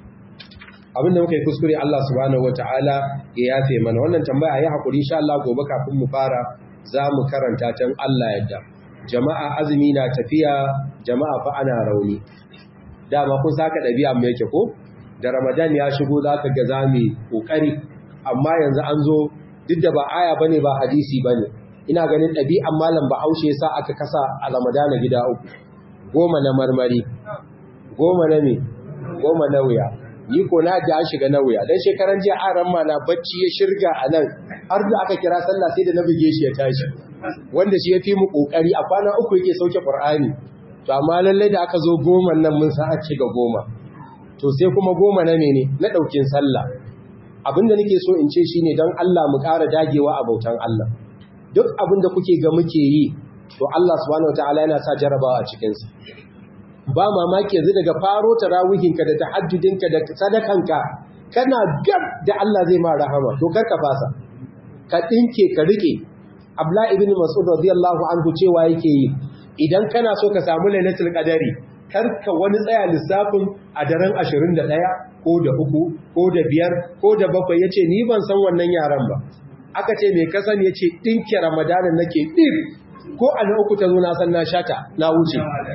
abinda muka yi kuskure Allah subhanahu wataala ya yafe mana wannan tambaya ya haƙuri insha Allah gobe kafin mu fara za mu karanta tan Allah yadda jama'a azumi na tafiya jama'a fa ana rauni dama kun saka ɗabi'a mai yake ko da ramadan ya shigo za ka ga zami ƙoƙari amma yanzu an zo duk da ba aya bane ba hadisi bane ina ganin ɗabi'an malam ba haushe sa aka kasa a ramadana gida uku goma na marmari goma na me goma na wuya ni ko na ji an shiga na wuya dan shekaran jiya aran ma na bacci ya shirga a nan har da aka kira sallah sai da na buge shi ya tashi wanda shi ya fi mu ƙoƙari a kwana uku yake sauke qur'ani to amma lallai da aka zo goma nan mun sa ci ga goma to sai kuma goma na mene na ɗaukin sallah abinda nake so in ce shine don Allah mu ƙara dagewa a bautan Allah duk abinda kuke ga muke yi to Allah subhanahu wataala yana sa jarabawa a cikin sa ba mamaki yanzu daga faro tarawihinka da tahajjudinka da sadakanka kana gab da Allah zai ma rahama to kar ka fasa ka dinke ka rike Abdullah ibn Mas'ud radiyallahu anhu cewa yake yi idan kana so ka samu lailatul qadari karka wani tsaya lissafin a daren 21 ko da uku ko da biyar ko da bakwai yace ni ban san wannan yaran ba aka ce me kasan yace dinki ramadanin nake dir ko a na uku ta zo na san na shata na wuce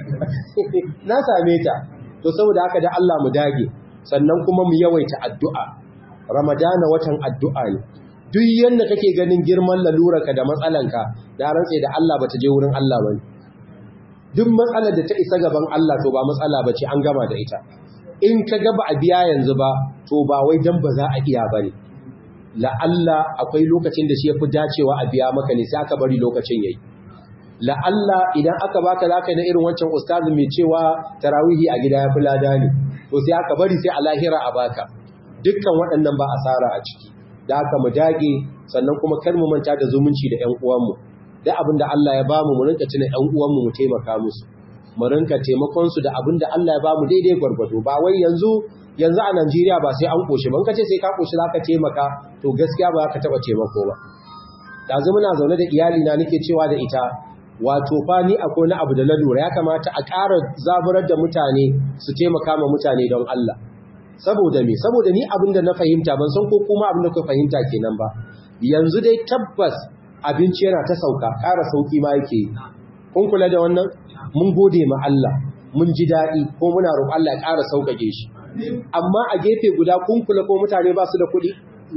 na same ta to saboda haka da Allah mu dage sannan kuma mu yawaita addu'a ramadana watan addu'a ne duk yanda kake ganin girman lalurarka da matsalanka da rantse da Allah bata je wurin Allah bane duk matsalar da ta isa gaban Allah to ba matsala ba ce an gama da ita in ka gaba a biya yanzu ba to ba wai dan ba za a iya ba ne la'alla akwai lokacin da shi ya fi dacewa a biya maka ne sai aka bari lokacin yayi la'alla idan aka baka zaka na irin wancan ustazi mai cewa tarawihi a gida ya fi lada ne to sai aka bari sai a lahira a baka dukkan waɗannan ba asara a ciki da aka mu dage sannan kuma kar mu manta da zumunci da ƴan uwanmu da abin da Allah ya bamu mu rinka tuna ƴan uwanmu mu taimaka musu mu rinka taimakon su da abin da Allah ya bamu daidai gwargwado ba wai yanzu yanzu a Najeriya ba sai an koshi ban kace sai ka koshi zaka taimaka to gaskiya ba ka taba taimako ba yanzu muna zaune da iyali na nake cewa da ita wato fa ni akwai na abu da na lura ya kamata a ƙara zaburar da mutane su taimaka ma mutane don Allah saboda me saboda ni abin da na fahimta ban san ko kuma abin da ku fahimta kenan ba yanzu dai tabbas abinci yana ta sauka ƙara sauki ma yake kun kula da wannan mun gode ma Allah mun ji daɗi ko muna roƙon Allah ya ƙara sauƙaƙe shi amma a gefe guda kun kula ko mutane ba su da kuɗi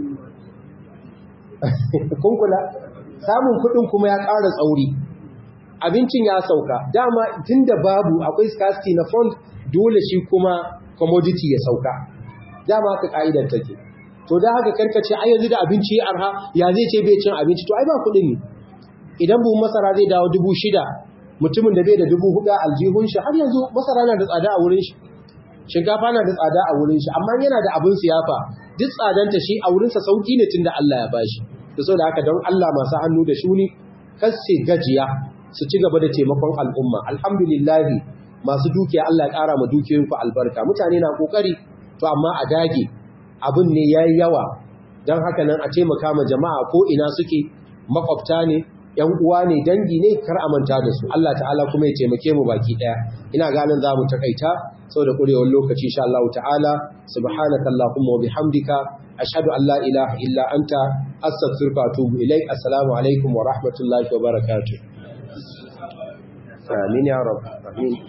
kun kula samun kuɗin kuma ya ƙara tsauri abincin ya sauka dama tun da babu akwai scarcity na fund dole shi kuma commodity ya sauka dama haka ka'idar take to da haka karkace ai yanzu da abinci ya arha ya zai ce bai cin abinci to ai ba kuɗin ne idan buhun masara zai dawo dubu shida mutumin da bai da dubu hudu aljihun shi har yanzu masara na da tsada a wurin shi shinkafa na da tsada a wurin shi amma yana da abin siyafa duk tsadanta shi a wurinsa sauki ne tunda Allah ya bashi to saboda haka don Allah masu hannu da shuni kar su gajiya su ci gaba da taimakon al'umma alhamdulillah masu dukiya Allah ya kara ma dukiyoyinku albarka mutane na kokari to amma a dage abin ne yayi yawa dan haka nan a taimaka ma jama'a ko ina suke makwabta ne ‘yan uwa ne dangi ne kar a manta da su Allah ta'ala kuma ya taimake mu baki ɗaya ina ganin za mu takaita sau da ƙurewar lokaci insha Allah ta'ala subhanaka Allahumma wa bihamdika ashhadu an la ilaha illa anta astaghfiruka wa atubu ilaik assalamu alaikum wa rahmatullahi wa barakatuh amin ya rabb amin